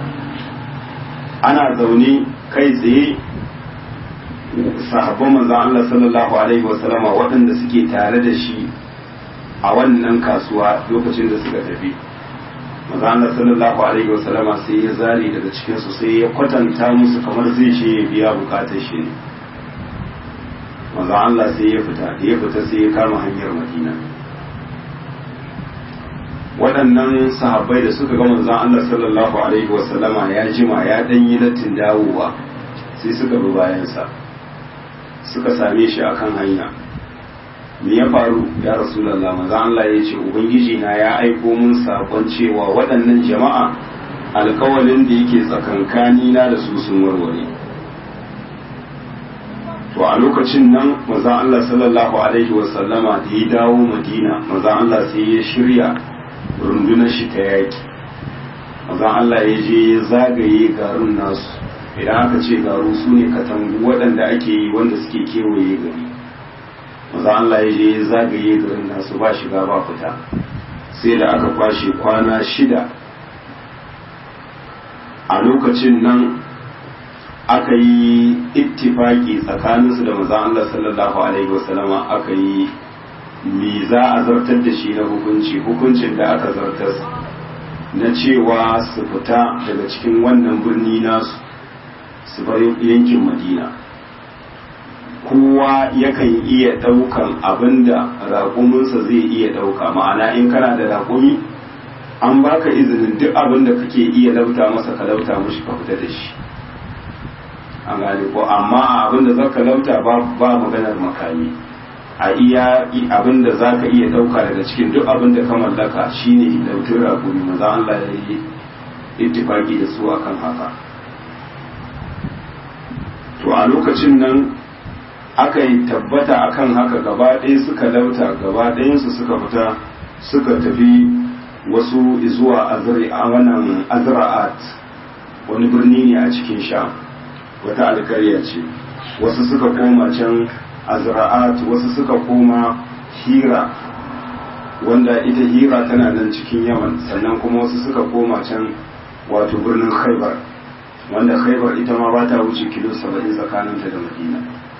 ana zaune kai tsaye sahabban manzon Allah sallallahu alaihi wasallama waɗanda suke tare da shi a wannan kasuwa lokacin da suka tafi manzon Allah sallallahu alaihi wasallama sai ya zari daga cikin su sai ya kwatanta musu kamar zai ce ya biya bukatar shi ne manzon Allah sai ya fita da ya fita sai ya kama hanyar Madina waɗannan sahabbai da suka ga manzon Allah sallallahu alaihi wasallama ya jima ya ɗan yi lattin dawowa sai suka bi bayansa suka same shi akan hanya me ya faru ya rasulallah maza Allah ya ce ubangiji na ya aiko mun sakon cewa waɗannan jama'a alkawalin da yake tsakankani na da su sun warware to a lokacin nan maza Allah sallallahu alaihi wasallama da ya dawo madina maza Allah sai ya shirya rundunar shi ta yaki maza Allah ya je ya zagaye garin nasu idan aka ce garu su ne katangu waɗanda ake yi wanda suke kewaye gari maza Allah ya je zagaye garin nasu ba shiga ba fita sai da aka kwashe kwana shida a lokacin nan aka yi ittifaki tsakaninsu da maza Allah sallallahu alaihi wasallama aka yi me za a zartar da shi na hukunci hukuncin da aka zartar na cewa su fita daga cikin wannan birni nasu su bar yankin madina kowa yakan iya ɗaukan abinda raƙuminsa zai iya ɗauka ma'ana in kana da raƙumi an baka izinin duk abinda kake iya lauta masa ka lauta mushi ka fita da shi an gane ko amma abinda za ka lauta ba maganar makami a iya abinda za ka iya ɗauka daga cikin duk abinda ka mallaka shine lautin raƙumi maza Allah ya yi ittifaki da su akan haka to a lokacin nan aka yi tabbata akan haka gaba ɗaya suka lauta gaba ɗayansu suka fita suka tafi wasu zuwa wannan azra'at wani birni ne a cikin sha wata alkarya ce wasu suka koma can azra'at wasu suka koma hira wanda ita hira tana nan cikin yaman sannan kuma wasu suka koma can wato birnin khaibar wanda khaibar ita ma ba ta wuce kilo saba'in tsakaninta da madina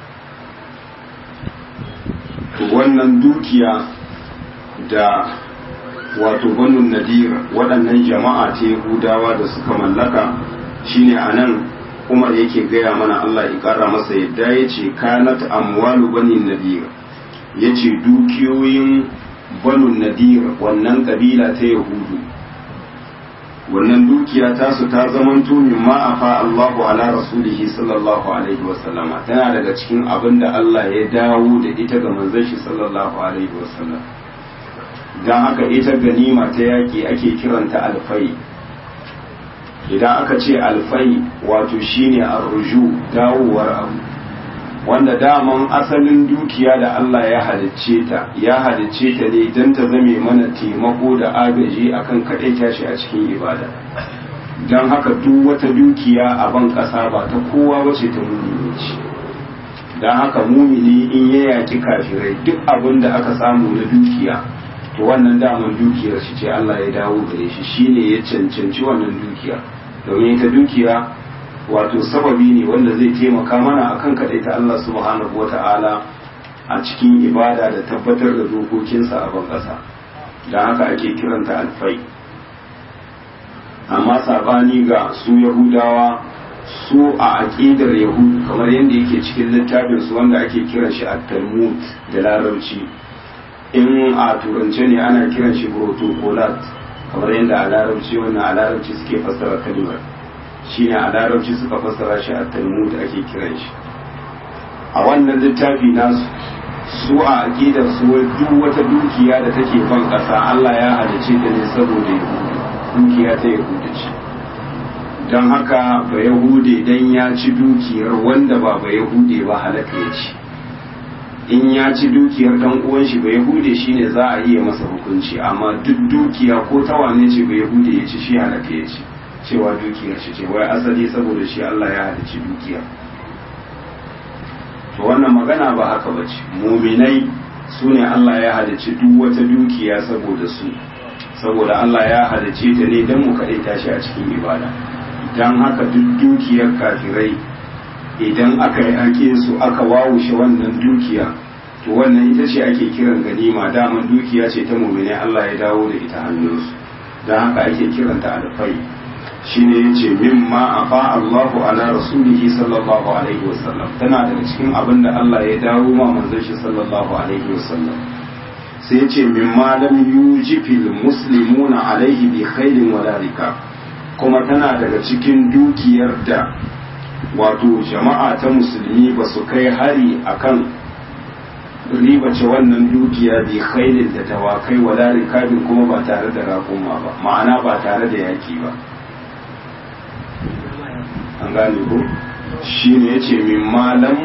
wannan dukiya da wato banu nadir waɗannan jama'a ta yahudawa da suka mallaka shine a nan umar yake gaya mana allah ya ƙara masa yadda ya ce kanat amwalu bani nadir ya ce dukiyoyin banu nadir wannan ƙabila ta yahudu wannan dukiya tasu ta zamanto min ma afa Allahu ala rasulihi sallallahu alaihi wasallama tana daga cikin abin da Allah ya dawo da ita ga manzon shi sallallahu alaihi wasallam dan haka ita ganima ta yaki ake kiranta alfai idan aka ce alfai wato shine arruju dawowar abu wanda daman asalin dukiya da Allah ya halicce ta ya halicce ta ne don ta zame mana taimako da agaji akan kaɗai tashi a cikin ibada don haka duk wata dukiya a ban ƙasa ba ta kowa wace ta mumini ce don haka mumini in ya yaki kafirai duk abin da aka samu na dukiya to wannan daman dukiyar shi ce Allah ya dawo gare shi shine ya cancanci wannan dukiya domin ita dukiya wato sababi ne wanda zai taimaka mana akan kaɗai ta Allah subhanahu wata'ala a cikin ibada da tabbatar da dokokinsa a ban ƙasa don haka ake kiranta alfai amma sabani ga su yahudawa su a aƙidar yahudu kamar yadda yake cikin littafin su wanda ake kiran shi a talmud da larabci in a turance ne ana kiran shi protocolat kamar yadda a larabci wannan a larabci suke fassara kalimar shine a larabci suka fassara shi a talmud ake kiran shi a wannan littafi nasu su a aqidar su duk wata dukiya da take kan kasa Allah ya halice ta ne saboda dukiya ta yahuda ce don haka ba yahude dan ya ci dukiyar wanda ba ba yahude ba halaka ya ci in ya ci dukiyar dan uwan shi ba yahude shine za a iya masa hukunci amma duk dukiya ko ta wane ce ba yahude ya ci shi halaka ya ci cewa dukiyar shi ce wai asali saboda shi Allah ya halicci dukiya to wannan magana ba haka ba ce muminai su ne Allah ya halicci duk wata dukiya saboda su saboda Allah ya halicce ta ne don mu kaɗai tashi a cikin ibada don haka duk dukiyar kafirai idan aka yi ake su aka wawushe wannan dukiya to wannan ita ce ake kiran ganima daman dukiya ce ta muminai Allah ya dawo da ita hannunsu don haka ake kiranta alfai shine yace mimma afa Allahu ala rasulihi sallallahu alaihi wasallam tana daga cikin abin da Allah ya dawo ma manzon shi sallallahu alaihi wasallam sai yace mimma lam yujifil muslimuna alaihi bi khairin wala rikab kuma tana daga cikin dukiyar da wato jama'a ta musulmi ba su kai hari akan ribace wannan dukiya bi khairin da tawakai wala rikabin kuma ba tare da raƙuma ba ma'ana ba tare da yaki ba an gane ko shi ne ya ce min malam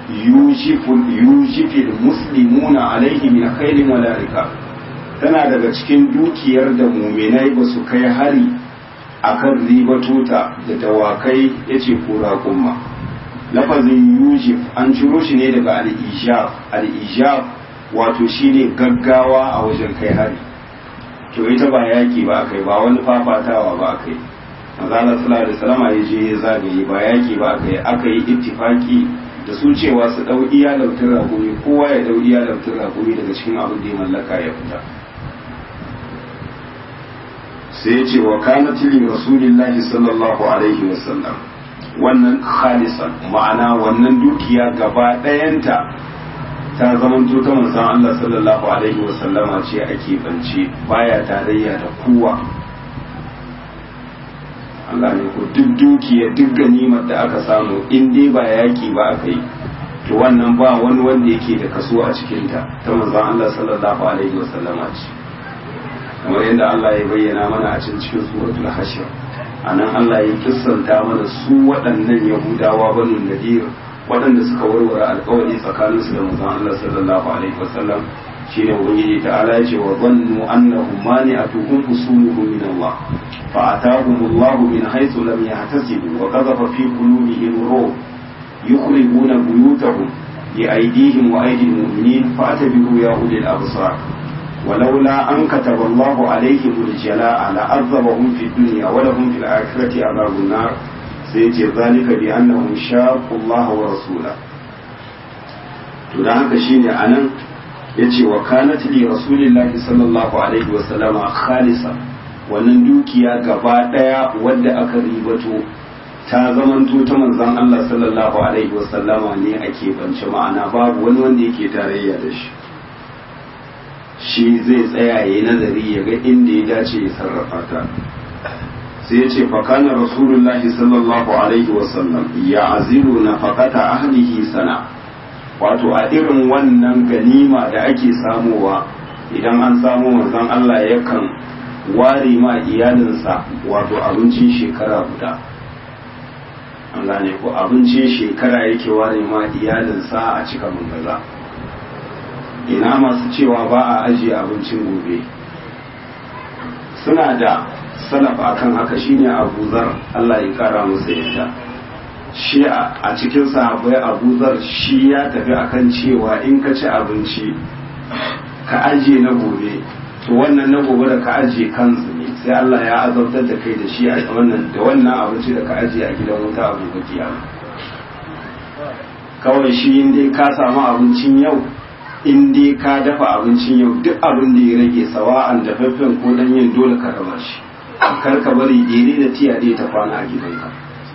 yujifil muslimuna alaihi min khairin wala rika tana daga cikin dukiyar da muminai ba su kai hari akan ribatuta da dawakai ya ce kura kuma lafazin yujif an ciro shi ne daga al'ijaf al'ijaf wato shine gaggawa a wajen kai hari to ita ba yaki ba kai ba wani fafatawa ba kai manzala sallallahu alaihi wasallam ya je ya zagaye ba yaki ba aka yi aka yi ittifaki da su cewa su dau iya lautin rakumi kowa ya dau iya lautin rakumi daga cikin abin da ya mallaka ya fita sai ya ce wa kana tilin rasulillahi sallallahu alaihi wasallam wannan khalisan ma'ana wannan dukiya gaba ɗayanta ta zamanto ta manzon Allah sallallahu alaihi wasallama ce ake bance baya tarayya da kowa Allah ne ko duk dukiya duk ganimar da aka samu in dai ba yaki ba aka yi to wannan ba wani wanda yake da kaso a cikinta ta manzon Allah sallallahu alaihi wasallama ce kamar yadda Allah ya bayyana mana a cikin cikin suratul hashir anan Allah ya kissanta mana su waɗannan yahudawa banu nadir waɗanda suka warware alkawari tsakaninsu da manzon Allah sallallahu alaihi wasallam shine ubangiji ta'ala ya ce wa zannu annahum mani'atuhum usuluhum min Allah fa atahum Allah min haythu lam yahtasibu wa qadhafa fi qulubihim ruh yukhrijuna buyutahum bi aydihim wa aydi al-mu'minin fa'tabiru ya ulil absar ولولا أن كتب الله عليهم الجلاء لعذبهم في الدنيا ولهم في الآخرة عذاب النار سيجي ذلك بأنهم شاقوا الله ورسوله to da haka shine anan yace wa kanat li rasulillahi sallallahu alaihi wa sallama khalisa wannan dukiya gaba daya wadda aka ribato ta zamanto ta manzon Allah sallallahu alaihi wa sallama ne ake bance ma'ana babu wani wanda yake tarayya da shi shi zai tsaya ya nazari ya ga inda ya dace ya sarrafa ta sai ya ce fakana rasulullahi sallallahu alaihi wasallam ya aziru na fakata ahlihi sana wato a irin wannan ganima da ake samowa idan an samu manzon Allah yakan ware ma iyalinsa wato abincin shekara guda an gane ko abincin shekara yake ware ma iyalinsa a cika mangaza ina masu cewa ba a ajiye abincin gobe suna da salaf akan haka shine Abu Zar Allah ya kara masa yadda shi a cikin sahabbai Abu Zar shi ya tafi akan cewa in ka ci abinci ka ajiye na gobe to wannan na gobe da ka ajiye kansu ne sai Allah ya azabtar da kai da shi a wannan da wannan abinci da ka ajiye a gidan wuta a gobe kiyama kawai shi in dai ka samu abincin yau in dai ka dafa abincin yau duk abin da ya rage sawa'an dafaffen ko danyen dole ka raba shi kar ka bari dere da tiya dai ta kwana a gidanka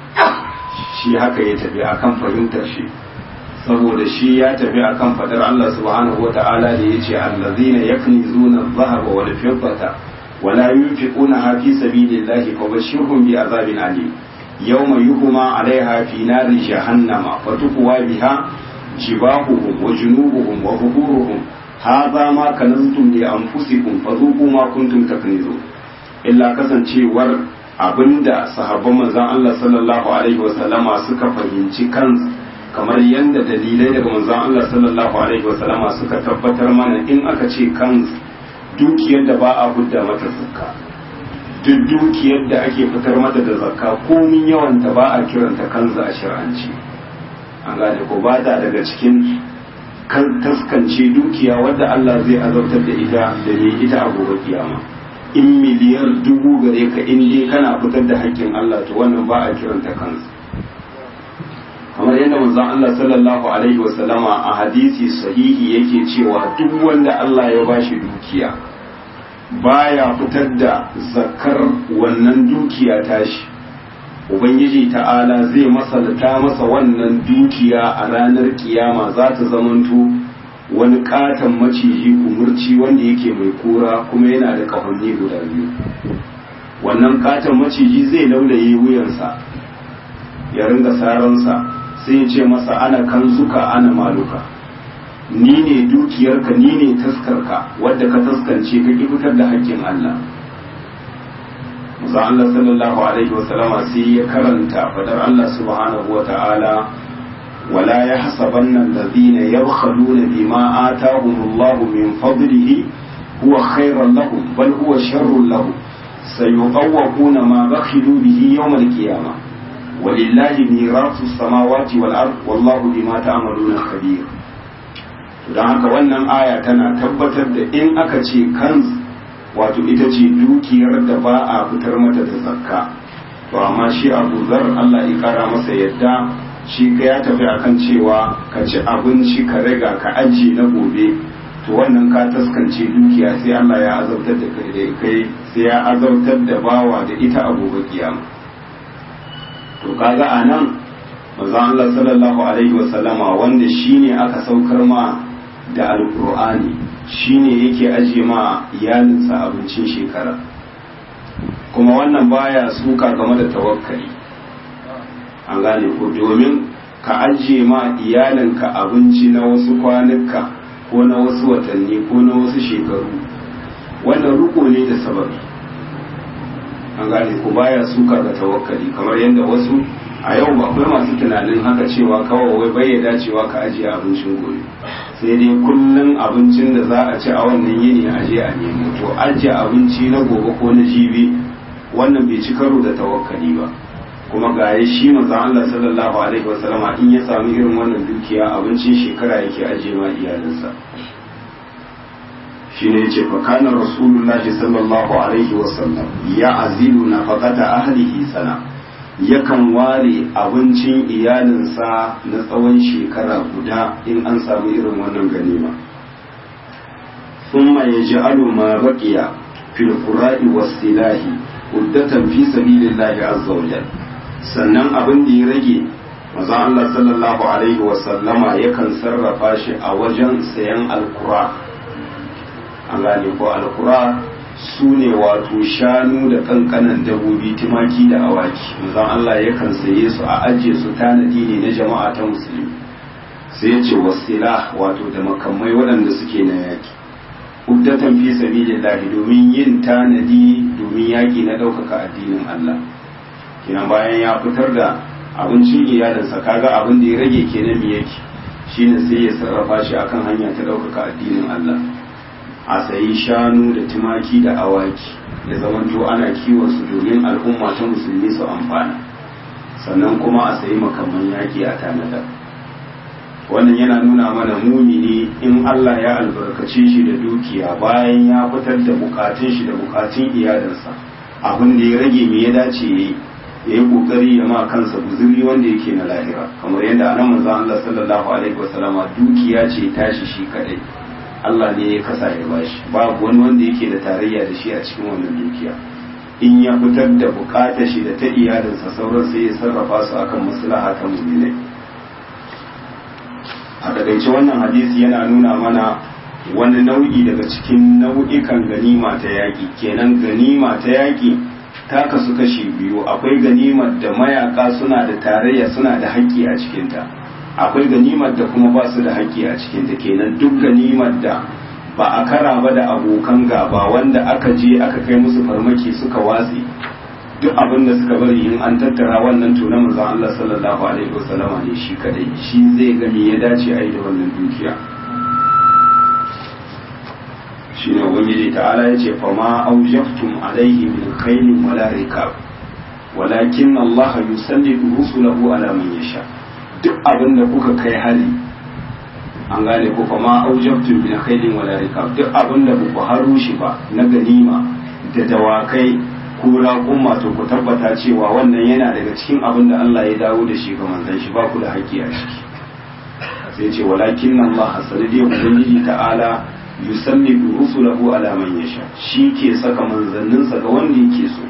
shi haka ya tafi akan fahimtar shi saboda shi ya tafi akan fadar Allah subhanahu wata'ala da ya ce allazina yaknizuna adh-dhahaba wal fiddata wala yunfiquna fi sabilillahi fabashshirhum bi azabin alim yawma yuhma 'alayha fi nari jahannama fatukwa biha جباههم وجنوبهم وظهورهم هذا ما كنزتم لأنفسكم فذوقوا ما كنتم تكنزون إلا kasancewar abinda sahabban manzon Allah sallallahu alaihi wasallama suka fahimci kan kamar yadda dalilai daga manzon Allah sallallahu alaihi wasallama suka tabbatar mana in aka ce kan dukiyar da ba a hudda mata zakka duk dukiyar da ake fitar mata da zakka komin yawanta ba a kiranta kanza a shir'anci an gane ko ba ta daga cikin kan taskance dukiya wadda Allah zai azabtar da ita da ne ita a gobe kiyama in miliyar dubu gare ka in dai kana fitar da haƙƙin Allah to wannan ba a kiranta kansa kamar yadda manzon Allah sallallahu alaihi wa sallama a hadisi sahihi yake cewa duk wanda Allah ya bashi dukiya baya fitar da zakar wannan dukiya tashi ubangiji ta'ala zai masalta masa wannan dukiya a ranar kiyama za ta zamanto wani katon maciji kumurci wanda yake mai kura kuma yana da kahonni guda biyu wannan katon maciji zai laulaye wuyansa ya ringa saransa sai ya ce masa ana kanzuka ana maluka ni ne dukiyarka ni ne taskarka wadda ka taskance ka ki fitar da haƙƙin Allah Musa Allah sallallahu alaihi wasallama sai ya karanta fadar Allah subhanahu wa ta'ala wala ya hasabanna allazina yabkhaluna bima atahum Allah min fadlihi huwa khairan lahum bal huwa sharrun lahum sayuqawwaquna ma bakhilu bihi yawm al-qiyamah walillahi mirasu samawati wal ard wallahu bima ta'maluna khabir don haka wannan aya tana tabbatar da in aka ce kanz wato ita ce dukiyar da ba a fitar mata da zakka to amma shi abu zar Allah ya kara masa yadda shi ka ya tafi akan cewa ka ci abinci ka riga ka ajiye na gobe to wannan ka taskance dukiya sai Allah ya azabtar da kai da kai sai ya azabtar da bawa da ita a gobe kiyama to kaga a nan manzo Allah sallallahu alaihi wasallama wanda shine aka saukar ma da alqur'ani shine yake aje ma iyalinsa abincin shekara kuma wannan baya suka game da tawakkali an gane ko domin ka ajiye ma iyalinka abinci na wasu kwanuka ko na wasu watanni ko na wasu shekaru wannan ruko ne da sababi an gane ko baya suka ga tawakkali kamar yadda wasu a yau akwai masu tunanin haka cewa kawai wai bai ya dacewa ka ajiye abincin gobe sai dai kullum abincin da za a ci a wannan yini a je a nemo to ajiye abinci na gobe ko na jibi wannan bai ci karo da tawakkali ba kuma ga ya shi manzon Allah sallallahu alaihi wasallama in ya samu irin wannan dukiya abincin shekara yake ajiye ma iyalinsa shi ne ce fa kana rasulullahi sallallahu alaihi wasallam ya azilu nafaqata ahlihi sana yakan ware abincin iyalinsa na tsawon shekara guda in an samu irin wannan ganima thumma yaj'alu ma baqiya fil qura'i was silahi uddatan fi sabilillahi azza wa sannan abin da ya rage manzon Allah sallallahu alaihi wa sallama yakan sarrafa shi a wajen sayan alkura an gane ko alkura su ne wato shanu da kankanan dabobi tumaki da awaki manzon Allah yakan saye su a ajiye su tanadi ne na jama'a ta musulmi sai ya ce wasila wato da makamai waɗanda suke na yaki uddatan fi sabilillahi domin yin tanadi domin yaki na ɗaukaka addinin Allah kenan bayan ya fitar da abincin iyalinsa kaga abin da ya rage kenan me yake shine sai ya sarrafa shi akan hanya ta ɗaukaka addinin Allah a sayi shanu da tumaki da awaki ya zamanto ana kiwon su domin al'umma ta musulmi su amfana sannan kuma a sayi makaman yaki a tanada wannan yana nuna mana mumini in Allah ya albarkace shi da dukiya bayan ya fitar da bukatun shi da bukatun iyalinsa abin da ya rage me ya dace yayi ya yi kokari ya ma kansa guzuri wanda yake na lahira kamar yadda anan manzo Allah sallallahu alaihi wasallama dukiya ce tashi shi kadai Allah ne ya kasa ya bashi babu wani wanda yake da tarayya da shi a cikin wannan dukiya in ya fitar da bukatar shi da ta iyalinsa sauran sai ya sarrafa su akan maslaha ta mu'minai a takaice wannan hadisi yana nuna mana wani nau'i daga cikin nau'ikan ganima ta yaƙi kenan ganima ta yaƙi ta kasu kashi biyu akwai ganimar da mayaka suna da tarayya suna da haƙƙi a cikinta akwai ganimar da kuma ba su da haƙƙi a cikinta kenan duk ganimar da ba a kara ba da abokan gaba wanda aka je aka kai musu farmaki suka watsi duk abin da suka bari in an tattara wannan to na manzon Allah sallallahu alaihi wasallama ne shi kadai shi zai ga me ya dace a yi da wannan dukiya shine ubangiji ta'ala yace fa ma aujaftum alaihi min khairin wala rikab walakin Allah yusallitu rusulahu ala man yasha duk abin da kuka kai hari an gane ko fa ma aujaftum min khairin wala rikab duk abin da ku haru shi ba na ganima da dawakai ko raƙuma to ku tabbata cewa wannan yana daga cikin abin da Allah ya dawo da shi ga manzon shi ba ku da haƙƙi a ciki sai ce walakin Allah sanadi ubangiji ta'ala yusallitu rusulahu ala man yasha shi ke saka manzanninsa ga wanda yake so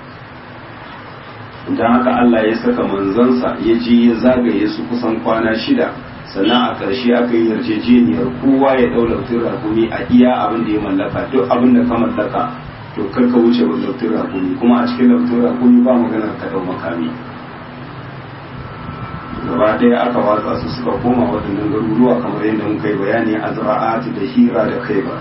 dan haka Allah ya saka manzansa ya je ya zagaye su kusan kwana shida sannan a ƙarshe aka yi yarjejeniyar kowa ya ɗau lautin rakumi a iya abin da ya mallaka duk abin da ka mallaka to kar ka wuce wa lautin rakumi kuma a cikin lautin rakumi ba maganar ka ɗau makami gaba ɗaya aka watsa su suka koma waɗannan garuruwa kamar yadda muka yi bayani a zira'ati da hira da kai ba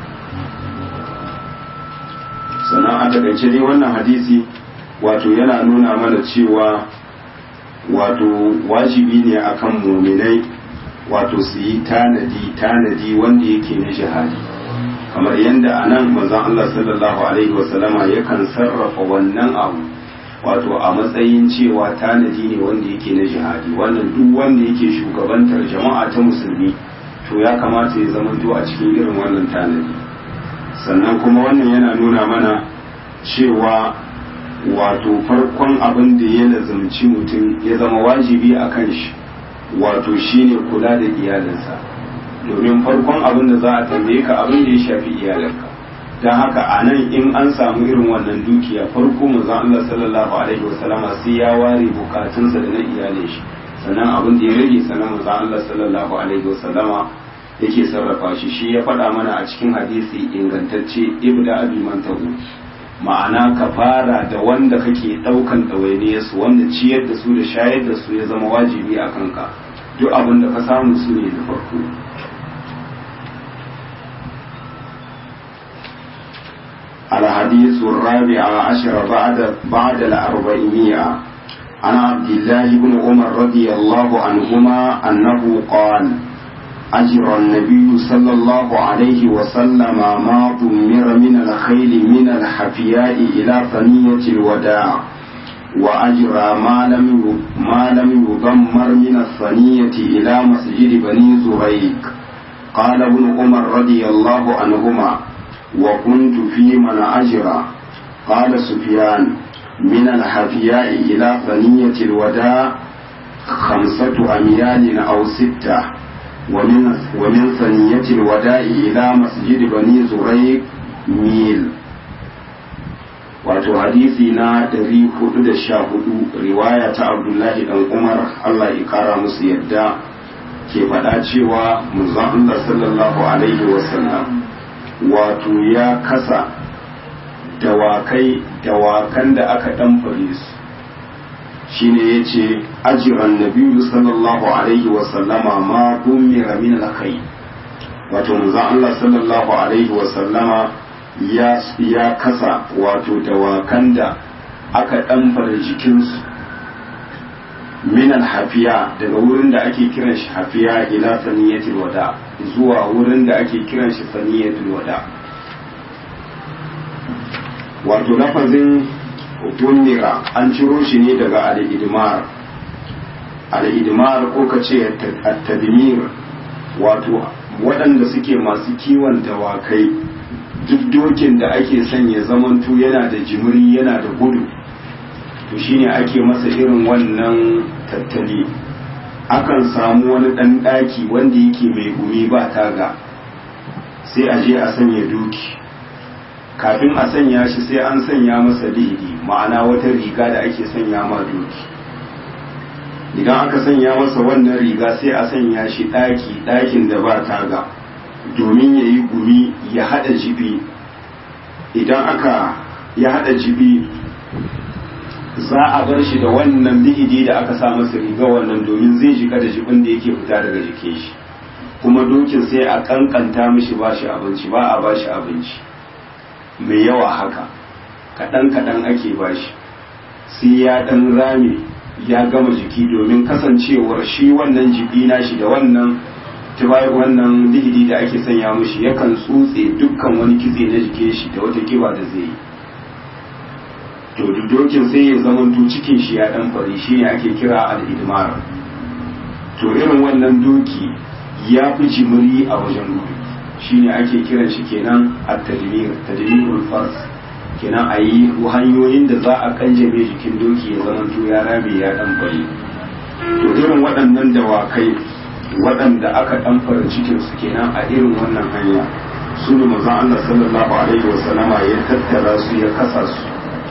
sannan a takaice dai wannan hadisi wato yana nuna mana cewa wato wajibi ne akan muminai wato su yi tanadi tanadi wanda yake na jihadi kamar yadda a nan manzon Allah sallallahu alaihi wasallama yakan sarrafa wannan abu wato a matsayin cewa tanadi ne wanda yake na jihadi wannan duk wanda yake shugabantar jama'a ta musulmi to ya kamata ya zama to a cikin irin wannan tanadi sannan kuma wannan yana nuna mana cewa wato farkon abin da ya lazumci mutum ya zama wajibi a kan shi wato shine kula da iyalinsa domin farkon abin da za a tambaye ka abin da ya shafi iyalinka don haka a nan in an samu irin wannan dukiya farko manzon Allah sallallahu alaihi wasallama sai ya ware bukatunsa da na iyalin shi sannan abin da ya rage sannan manzon Allah sallallahu alaihi wasallama yake sarrafa shi shi ya faɗa mana a cikin hadisi ingantacce ibda abi mantahu ma'ana ka fara da wanda kake ɗaukan ɗawainiyar su wanda ciyar da su da shayar da su ya zama wajibi a kanka duk abin da ka samu su ne da farko الحديث الرابع عشر بعد بعد الأربعمائة عن عبد الله بن عمر رضي الله عنهما أنه قال أجر النبي صلى الله عليه وسلم ما ضمر من الخيل من الحفياء إلى ثنية الوداع وأجرى ما لم ما لم يضمر من الثنية إلى مسجد بني زريق قال ابن عمر رضي الله عنهما وكنت في من أجرى قال سفيان من الحفياء إلى ثنية الوداع خمسة أميال أو ستة ومن ومن ثنية الوداع إلى مسجد بني زريق ميل wato hadisi na 414 riwaya ta abdullahi dan umar allah ya kara musu yadda ke faɗa cewa manzon allah sallallahu alaihi wasallam wato ya kasa dawakai dawakan da aka ɗanfare su shine ya ce ajiran nabiyu sallallahu alaihi wasallama ma dumira min alkai wato manzon Allah sallallahu alaihi wasallama ya ya kasa wato dawakan da aka ɗanfare jikinsu min hafiya daga wurin da ake kiran shi hafiya ila saniyatul wada zuwa wurin da ake kiran shi saniyatul wada wato lafazin tunira an ciro shi ne daga al-idmar al-idmar ko ka ce at-tadmir wato waɗanda suke masu kiwon dawakai duk dokin da ake sanya zamantu yana da jimiri yana da gudu to shine ake masa irin wannan tattali akan samu wani ɗan ɗaki wanda yake mai gumi ba taga sai a je a sanya doki kafin a sanya shi sai an sanya masa lihidi ma'ana wata riga da ake sanya ma doki idan aka sanya masa wannan riga sai a sanya shi ɗaki ɗakin da ba taga domin ya yi gumi ya haɗa jibi idan aka ya haɗa jibi za a bar shi da wannan lihidi da aka sa masa riga wannan domin zai shiga da jibin da yake fita daga jikin shi kuma dokin sai a kankanta mishi ba shi abinci ba a ba shi abinci mai yawa haka kaɗan kaɗan ake ba shi sai ya ɗan rame ya gama jiki domin kasancewar shi wannan jibi na shi da wannan tubai wannan lihidi da ake sanya mishi yakan tsutse dukkan wani kitse na jikin shi da wata kiba da zai yi to dokin sai ya zamanto cikin shi ya dan fari shi ne ake kira al-idmar to irin wannan doki ya fi jimiri a wajen gudu shi ne ake kiran shi kenan at-tadmir tadmirul fars kenan a yi hanyoyin da za a kanjame jikin doki ya zamanto ya rame ya dan fari to irin waɗannan dawakai waɗanda aka dan fara cikin su kenan a irin wannan hanya su ne manzon Allah sallallahu alaihi wasallama ya tattara su ya kasa su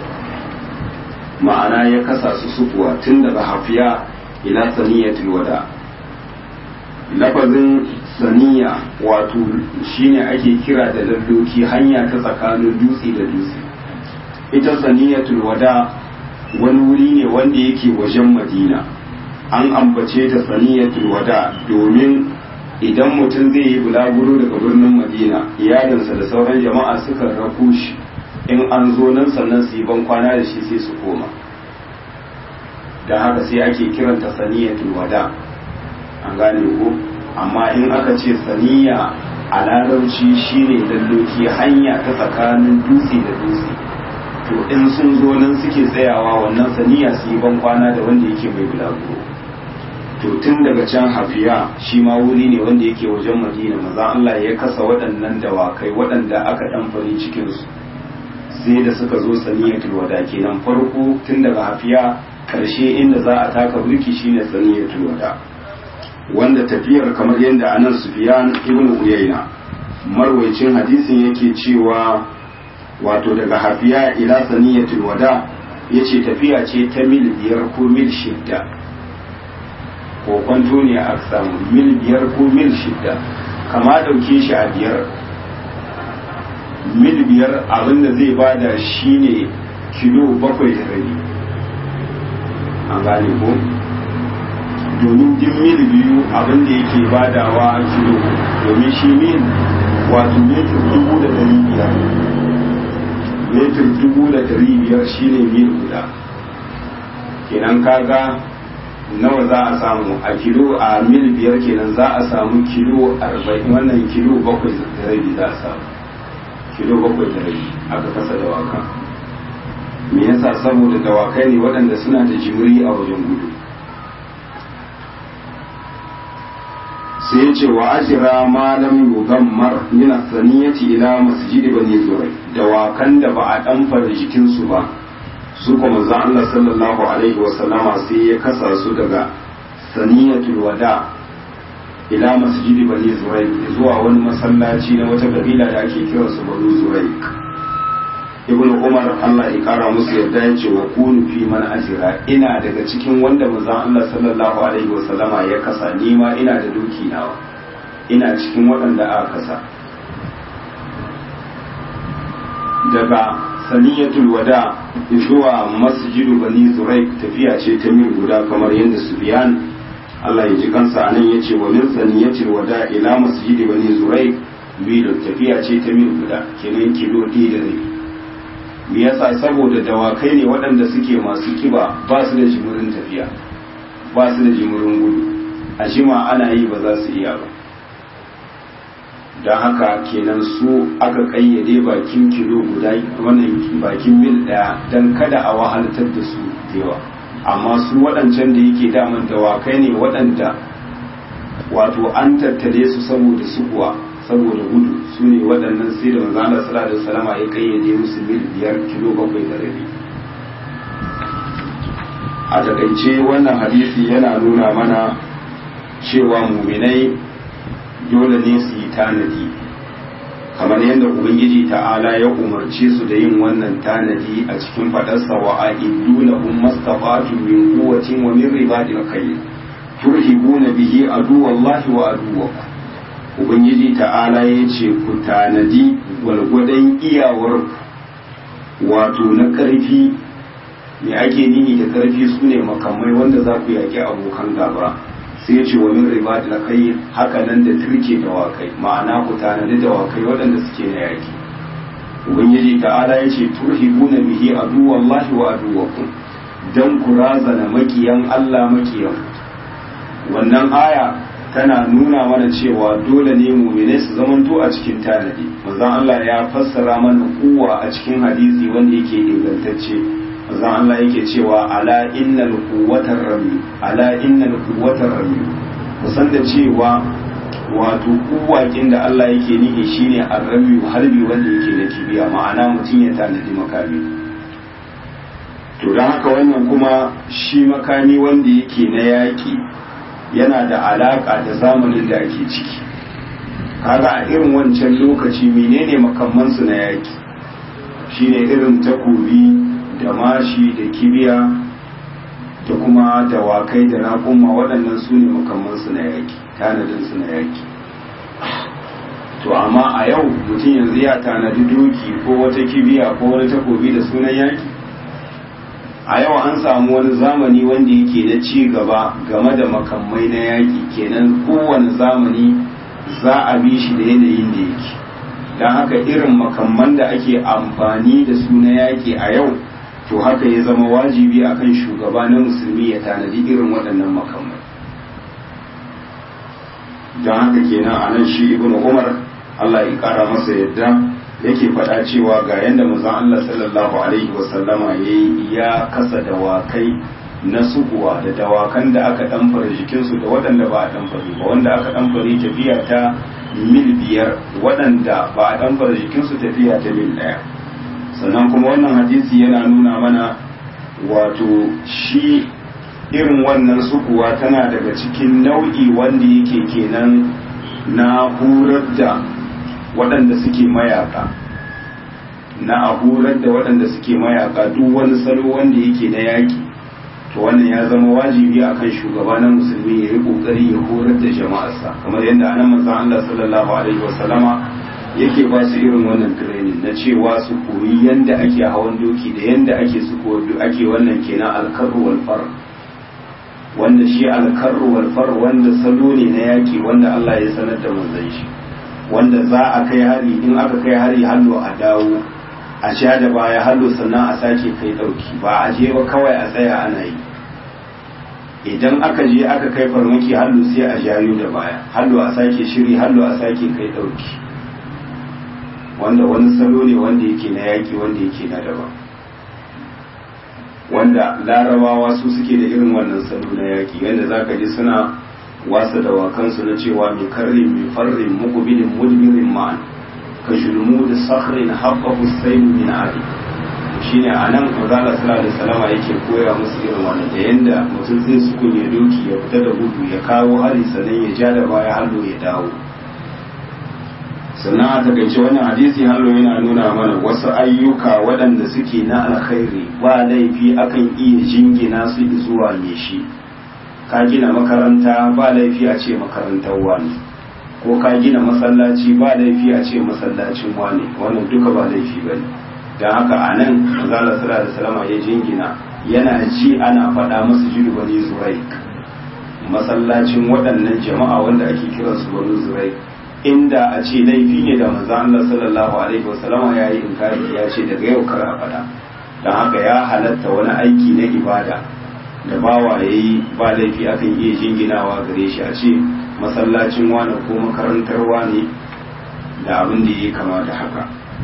ma'ana ya kasa su sukuwa tun daga hafiya ila saniyatul wada lafazin saniya wato shine ake kira da lalloki hanya ta tsakanin dutse da dutse ita saniyatul wada wani wuri ne wanda yake wajen madina an ambace ta saniyatul wada domin idan mutum zai yi bulaguro daga birnin madina iyalinsa da sauran jama'a suka rafu shi in an zo nan sannan su yi ban kwana da shi sai su koma don haka sai ake kiranta saniyatul wada an gane ko amma in aka ce saniya a larabci shine lalloki hanya ta tsakanin dutse da dutse to in sun zo nan suke tsayawa wannan saniya su yi ban kwana da wanda yake mai bulaguro to tun daga can hafiya shi ma wuri ne wanda yake wajen madina maza Allah ya kasa waɗannan dawakai waɗanda aka ɗan fari cikinsu sai da suka zo saniyatul wada kenan farko tun daga hafiya karshe inda za a taka burki shine saniyatul wada wanda tafiyar kamar yadda anan Sufyan ibn Uyayna marwaicin hadisin yake cewa wato daga hafiya ila saniyatul wada ya ce tafiya ce ta mil biyar ko mil shidda ko kwanto ne a samu mil biyar ko mil shidda kama dauke shi a biyar mil biyar abinda zai bada shine kilo bakwai da rabi an gane ko domin din mil biyu abinda yake badawa kilo domin shi mil wato metir dubu da dari biyar metir dubu da dari biyar shine mil guda kenan kaga nawa za a samu a kilo a mil biyar kenan za a samu kilo arba'in wannan kilo bakwai da rabi za a samu kilo bakwai da rabi aka kasa dawaka me yasa saboda dawakai ne waɗanda suna da jimiri a wajen gudu sai ya ce wa ajira malam yugammar min as-saniyati ila masjid bani zurai dawakan da ba a ɗanfara jikinsu ba su kuma za Allah sallallahu alaihi wa sallama sai ya kasa su daga saniyatul wada ila masjidi bani zurai zuwa wani masallaci na wata kabila da ake kira su bani zurai ibn umar Allah ya kara musu yadda ya ce wa kunu fi man ajira ina daga cikin wanda manzon Allah sallallahu alaihi wa sallama ya kasa ni ma ina da duki nawa ina cikin waɗanda aka kasa daga saniyatul wada zuwa masjidu bani zurai tafiya ce ta mil guda kamar yadda Sufyan Allah ya ji kansa anan yace wa min saniyatil wada ila masjidi bani zurai mil tafiya ce ta mil guda kenan kilo ɗaya da rabi me yasa saboda dawakai ne waɗanda suke masu kiba ba su da jimurin tafiya ba su da jimurin gudu a jima ana yi ba za su iya ba don haka kenan su aka kayyade bakin kilo guda wannan bakin mil daya don kada a wahaltar da su yawa amma su waɗancan da yake daman dawakai ne waɗanda wato an tattale su saboda sukuwa saboda gudu su ne waɗannan sai da manzo Allah sallallahu alaihi wasallam ya kayyade musu mil biyar kilo bakwai da rabi a takaice wannan hadisi yana nuna mana cewa muminai dole ne su yi tanadi kamar yadda ubangiji ta'ala ya umarce su da yin wannan tanadi a cikin fadarsa wa a'iddu lahum mastata'tum min quwwatin wa min ribadil khayr turhibuna bihi aduwallahi wa aduwwakum ubangiji ta'ala ya ce ku tanadi gwargwadon iyawar wato na ƙarfi me ake nihi da ƙarfi su ne makamai wanda za ku yaƙi abokan gaba sai ce wa min riba da kai haka nan da turke dawakai ma'ana ku tanadi dawakai waɗanda suke na yaƙi ubangiji ta'ala ya ce turhibuna bihi aduwallahi wa aduwakum dan ku razana makiyan Allah makiyan wannan aya tana nuna mana cewa dole ne mumine su zamanto a cikin tanadi manzon Allah ya fassara mana kuwa a cikin hadisi wanda yake ingantacce manzon Allah yake cewa ala innal quwwatar rami ala innal quwwatar rami kusan da cewa wato kuwakin da Allah yake nihi shine arrami harbi wanda yake da kibiya ma'ana mutum ya tanadi makami to don haka wannan kuma shi makami wanda yake na yaƙi yana da alaƙa da zamanin da ake ciki kaga a irin wancan lokaci menene makamansu na yaƙi shine irin takobi da mashi da kibiya da kuma dawakai da raƙumma waɗannan su ne makamansu na yaƙi tanadinsu na yaƙi to amma a yau mutum yanzu ya tanadi doki ko wata kibiya ko wani takobi da sunan yaƙi a yau an samu wani zamani wanda yake na ci gaba game da makamai na yaƙi kenan kowane zamani za a bi shi da yanayin da yake don haka irin makamman da ake amfani da su na yaƙi a yau to haka ya zama wajibi akan shugaba na musulmi ya tanadi irin waɗannan makamai don haka kenan a nan shi ibn umar allah ya ƙara masa yadda yake faɗa cewa ga yadda manzon Allah sallallahu alaihi wasallama ya ya kasa dawakai na sukuwa da dawakan da aka ɗamfara jikinsu da waɗanda ba a ɗamfari ba wanda aka ɗamfari tafiya ta mil biyar waɗanda ba a ɗamfara jikinsu tafiya ta mil ɗaya sannan kuma wannan hadisi yana nuna mana wato shi irin wannan sukuwa tana daga cikin nau'i wanda yake kenan na hurar da waɗanda suke mayaka na a horar da waɗanda suke mayaka duk wani salo wanda yake na yaƙi to wannan ya zama wajibi akan shugaba na musulmi ya yi ƙoƙari ya horar da jama'arsa kamar yadda anan manzon Allah sallallahu alaihi wasallama yake ba su irin wannan training na cewa su koyi yanda ake hawan doki da yanda ake su ake wannan kenan alkarru wal far wanda shi alkarru wal far wanda salo ne na yaki wanda Allah ya sanar da manzon shi wanda za a kai hari in aka kai hari hallo a dawo a sha da baya hallo sannan a sake kai dauki ba a je ba kawai a tsaya ana yi idan aka je aka kai farmaki hallo sai a jayo da baya hallo a sake shiri hallo a sake kai dauki wanda wani salo ne wanda yake na yaki wanda yake na daban wanda larabawa su suke da irin wannan salo na yaki wanda za ka ji suna wasa da wakansu na cewa mai karrin mai farrin mukubilin mudbirin ma'an ka shulmu da sakrin haɓa husain min ali shine a nan mazala sallallahu alaihi salama yake koya musu irin wannan da yanda mutum zai sukun ya doki ya fita da gudu ya kawo hari sannan ya ja da baya hallo ya dawo sannan a takaice wannan hadisi hallo yana nuna mana wasu ayyuka waɗanda suke na alkhairi ba laifi akan iya jingina su zuwa ne shi ka gina makaranta ba laifi a ce makarantar wani ko ka gina masallaci ba laifi a ce masallacin wani wannan duka ba laifi ba ne don haka a nan mazala sura da salama ya jingina yana ji ana faɗa masu jidu bani zurai masallacin waɗannan jama'a wanda ake kiransu bani zurai inda a ce laifi ne da manzo Allah sallallahu alaihi wasallam ya yi inkari ya ce daga yau kar a fada dan haka ya halatta wani aiki na ibada da bawa yayi ba laifi akan iya jinginawa gare shi a ce masallacin wani ko makarantar wani da abin da yake kama da haka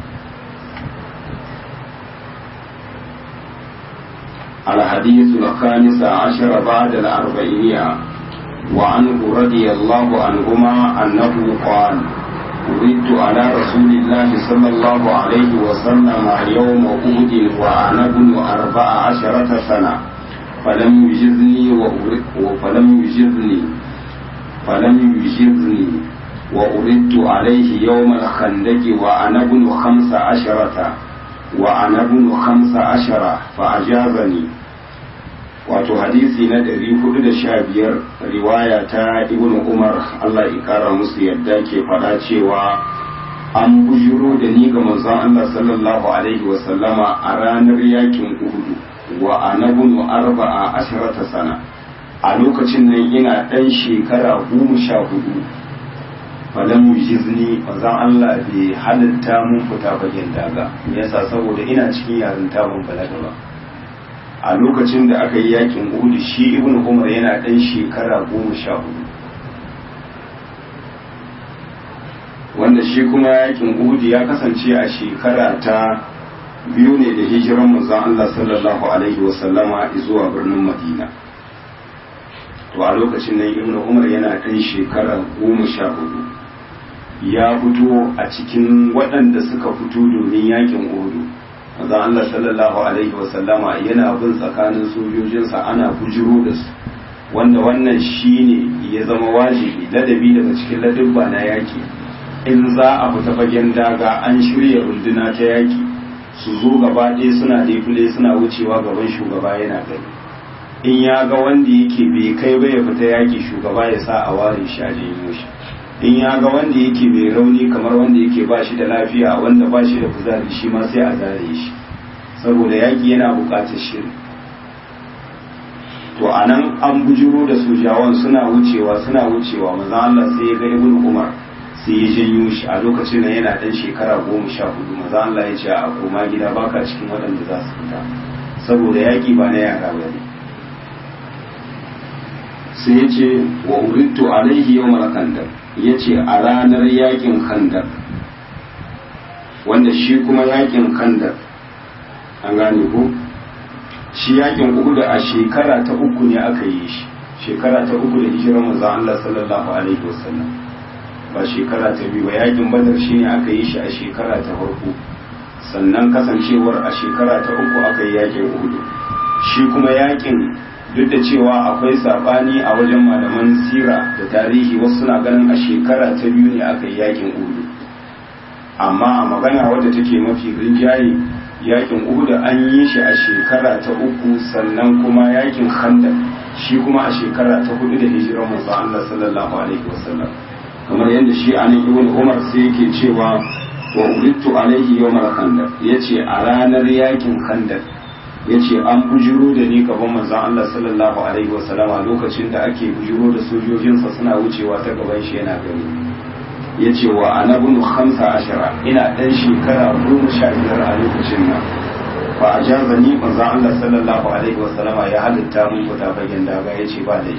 الحديث الخامس عشر بعد الأربعينية وعنه رضي الله عنهما أنه قال وردت على رسول الله صلى الله عليه وسلم يوم أهد وأنا ابن أربع عشرة سنة فلم يجزني فلم يجزني فلم يجزني وأردت عليه يوم الخندق وأنا ابن خمس عشرة وأنا ابن خمس عشرة فأجازني wato hadisi na ɗari hudu da sha biyar riwaya ta ibn umar allah ikara musu yadda ke faɗa cewa an bujiro da ni ga manzon allah sallallahu alaihi wasallama a ranar yakin uhudu wa anabunu arba'a asharata sana a lokacin nan ina ɗan shekara goma sha hudu falam yujizni manzon allah bai halitta mun fita bagen daga yasa saboda ina cikin yarinta ban balaga ba a lokacin da aka yi yakin uhudu shi ibn umar yana ɗan shekara goma sha hudu wanda shi kuma yakin uhudu ya kasance a shekara ta biyu ne da hijiran manzon Allah sallallahu alaihi wasallama zuwa birnin madina to a lokacin nan ibn umar yana ɗan shekara goma sha hudu ya fito a cikin waɗanda suka fito domin yakin uhudu manzon Allah sallallahu alaihi wasallama yana bin tsakanin sojojinsa ana bujiro da su wanda wannan shine ya zama wajibi ladabi daga cikin ladabba na yaki in za a fita fagen daga an shirya runduna ta yaki su zo gaba ɗaya suna defile suna wucewa gaban shugaba yana gani in ya ga wanda yake bai kai ba ya fita yaki shugaba ya sa a ware shi a janyo shi in ya ga wanda yake mai rauni kamar wanda yake ba shi da lafiya wanda ba shi da kuzari shi ma sai a zare shi saboda yaki yana buƙatar shiri to a nan an bujiro da sojawan suna wucewa suna wucewa maza Allah sai ya ga ibn Umar sai ya janyo shi a lokacin nan yana dan shekara goma sha hudu maza Allah ya ce a koma gida baka cikin waɗanda za su fita saboda yaki ba na yara ba ne sai ya ce wa urittu alaihi yawmal khandaq ya ce a ranar yakin khandaq wanda shi kuma yakin khandaq an gane ko shi yakin uku da a shekara ta uku ne aka yi shi shekara ta uku da hijirar manzon Allah sallallahu alaihi wasallam ba shekara ta biyu ba yakin badar shi ne aka yi shi a shekara ta farko sannan kasancewar a shekara ta uku aka yi yakin uhudu shi kuma yakin duk da cewa akwai sabani a wajen malaman sira da tarihi wasu suna ganin a shekara ta biyu ne aka yi yakin uhudu amma a magana wadda take mafi rinjaye yakin uhud an yi shi a shekara ta uku sannan kuma yakin khandaq shi kuma a shekara ta hudu da hijirar manzo Allah sallallahu alaihi wasallam kamar yadda shi anan ibn umar sai yake cewa wa ulittu alaihi yawmal khandaq yace a ranar yakin khandaq yace an bujiro da ni gaban manzon Allah sallallahu alaihi wasallam lokacin da ake bujiro da sojojinsa suna wucewa ta gaban shi yana gani yace wa ana bunu khamsa ashara ina dan shekara goma sha biyar a lokacin nan fa ajazani manzon Allah sallallahu alaihi wasallam ya halitta mun fita bayan daga yace ba dai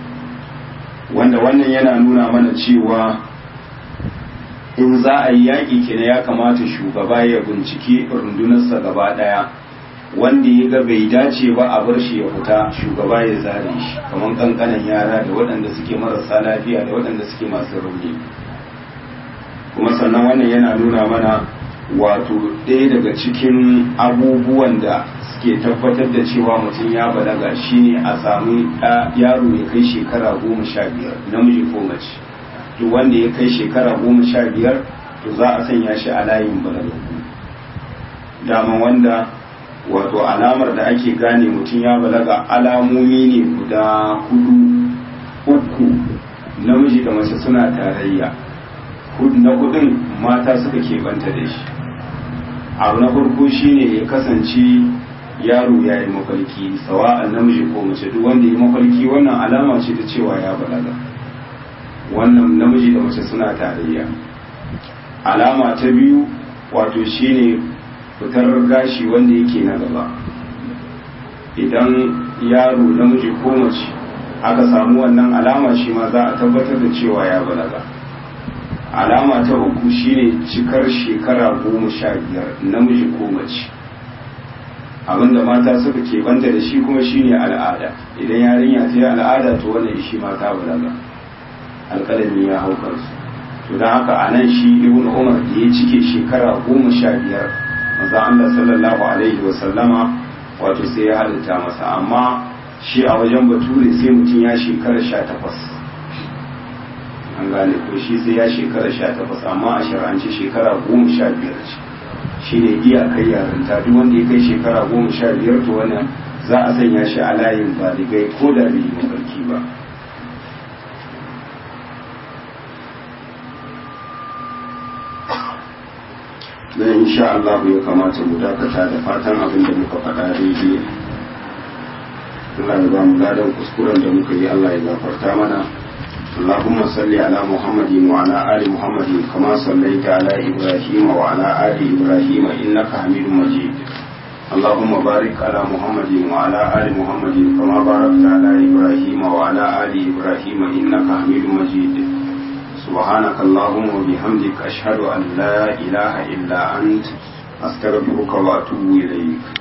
wanda wannan yana nuna mana cewa in za a yi yaƙi kenan ya kamata shugaba ya binciki rundunarsa gaba ɗaya wanda ya ga bai dace ba a bar shi ya fita shugaba ya zare shi kamar kankanan yara da waɗanda suke marasa lafiya da waɗanda suke masu rauni kuma sannan wannan yana nuna mana wato ɗaya daga cikin abubuwan da suke tabbatar da cewa mutum ya balaga shine a samu yaro ya kai shekara goma sha biyar namiji ko mace duk wanda ya kai shekara goma sha biyar to za a sanya shi a layin balagagu dama wanda wato alamar da ake gane mutum ya balaga alamomi ne guda hudu uku namiji da mace suna tarayya na hudun mata suka keɓanta da shi abu na farko shine ya kasance yaro ya yi mafarki sawa'an namiji ko mace duk wanda ya mafarki wannan alama ce ta cewa ya balaga wannan namiji da mace suna tarayya alama ta biyu wato shine fitar gashi wanda yake na gaba idan yaro namiji ko mace aka samu wannan alama shi ma za a tabbatar da cewa ya balaga alama ta uku shine cikar shekara goma sha biyar namiji ko mace abinda mata suka ke banta da shi kuma shine al'ada idan yarinya ta yi al'ada to wannan shi mata balaga alƙalami ya hau kansu to don haka a nan shi ibn umar da ya cike shekara goma sha biyar maza Allah sallallahu alaihi wa sallama wato sai ya halitta masa amma shi a wajen bature sai mutum ya shekara sha takwas an gane ko shi sai ya shekara sha takwas amma a shar'anci shekara goma sha biyar ce shi ne iyakar yarinta duk wanda ya kai shekara goma sha biyar to wannan za a sanya shi a layin baligai ko da bai yi mafarki ba dan insha Allah ya kamata mu dakata da fatan abin da muka faɗa daidai Allah ya ba mu ladan kuskuren da muka yi Allah ya gafarta mana اللهم صل على محمد وعلى آل محمد كما صليت على إبراهيم وعلى آل إبراهيم إنك حميد مجيد اللهم بارك على محمد وعلى آل محمد كما باركت على إبراهيم وعلى آل إبراهيم إنك حميد مجيد سبحانك اللهم وبحمدك أشهد أن لا إله إلا أنت أستغفرك وأتوب إليك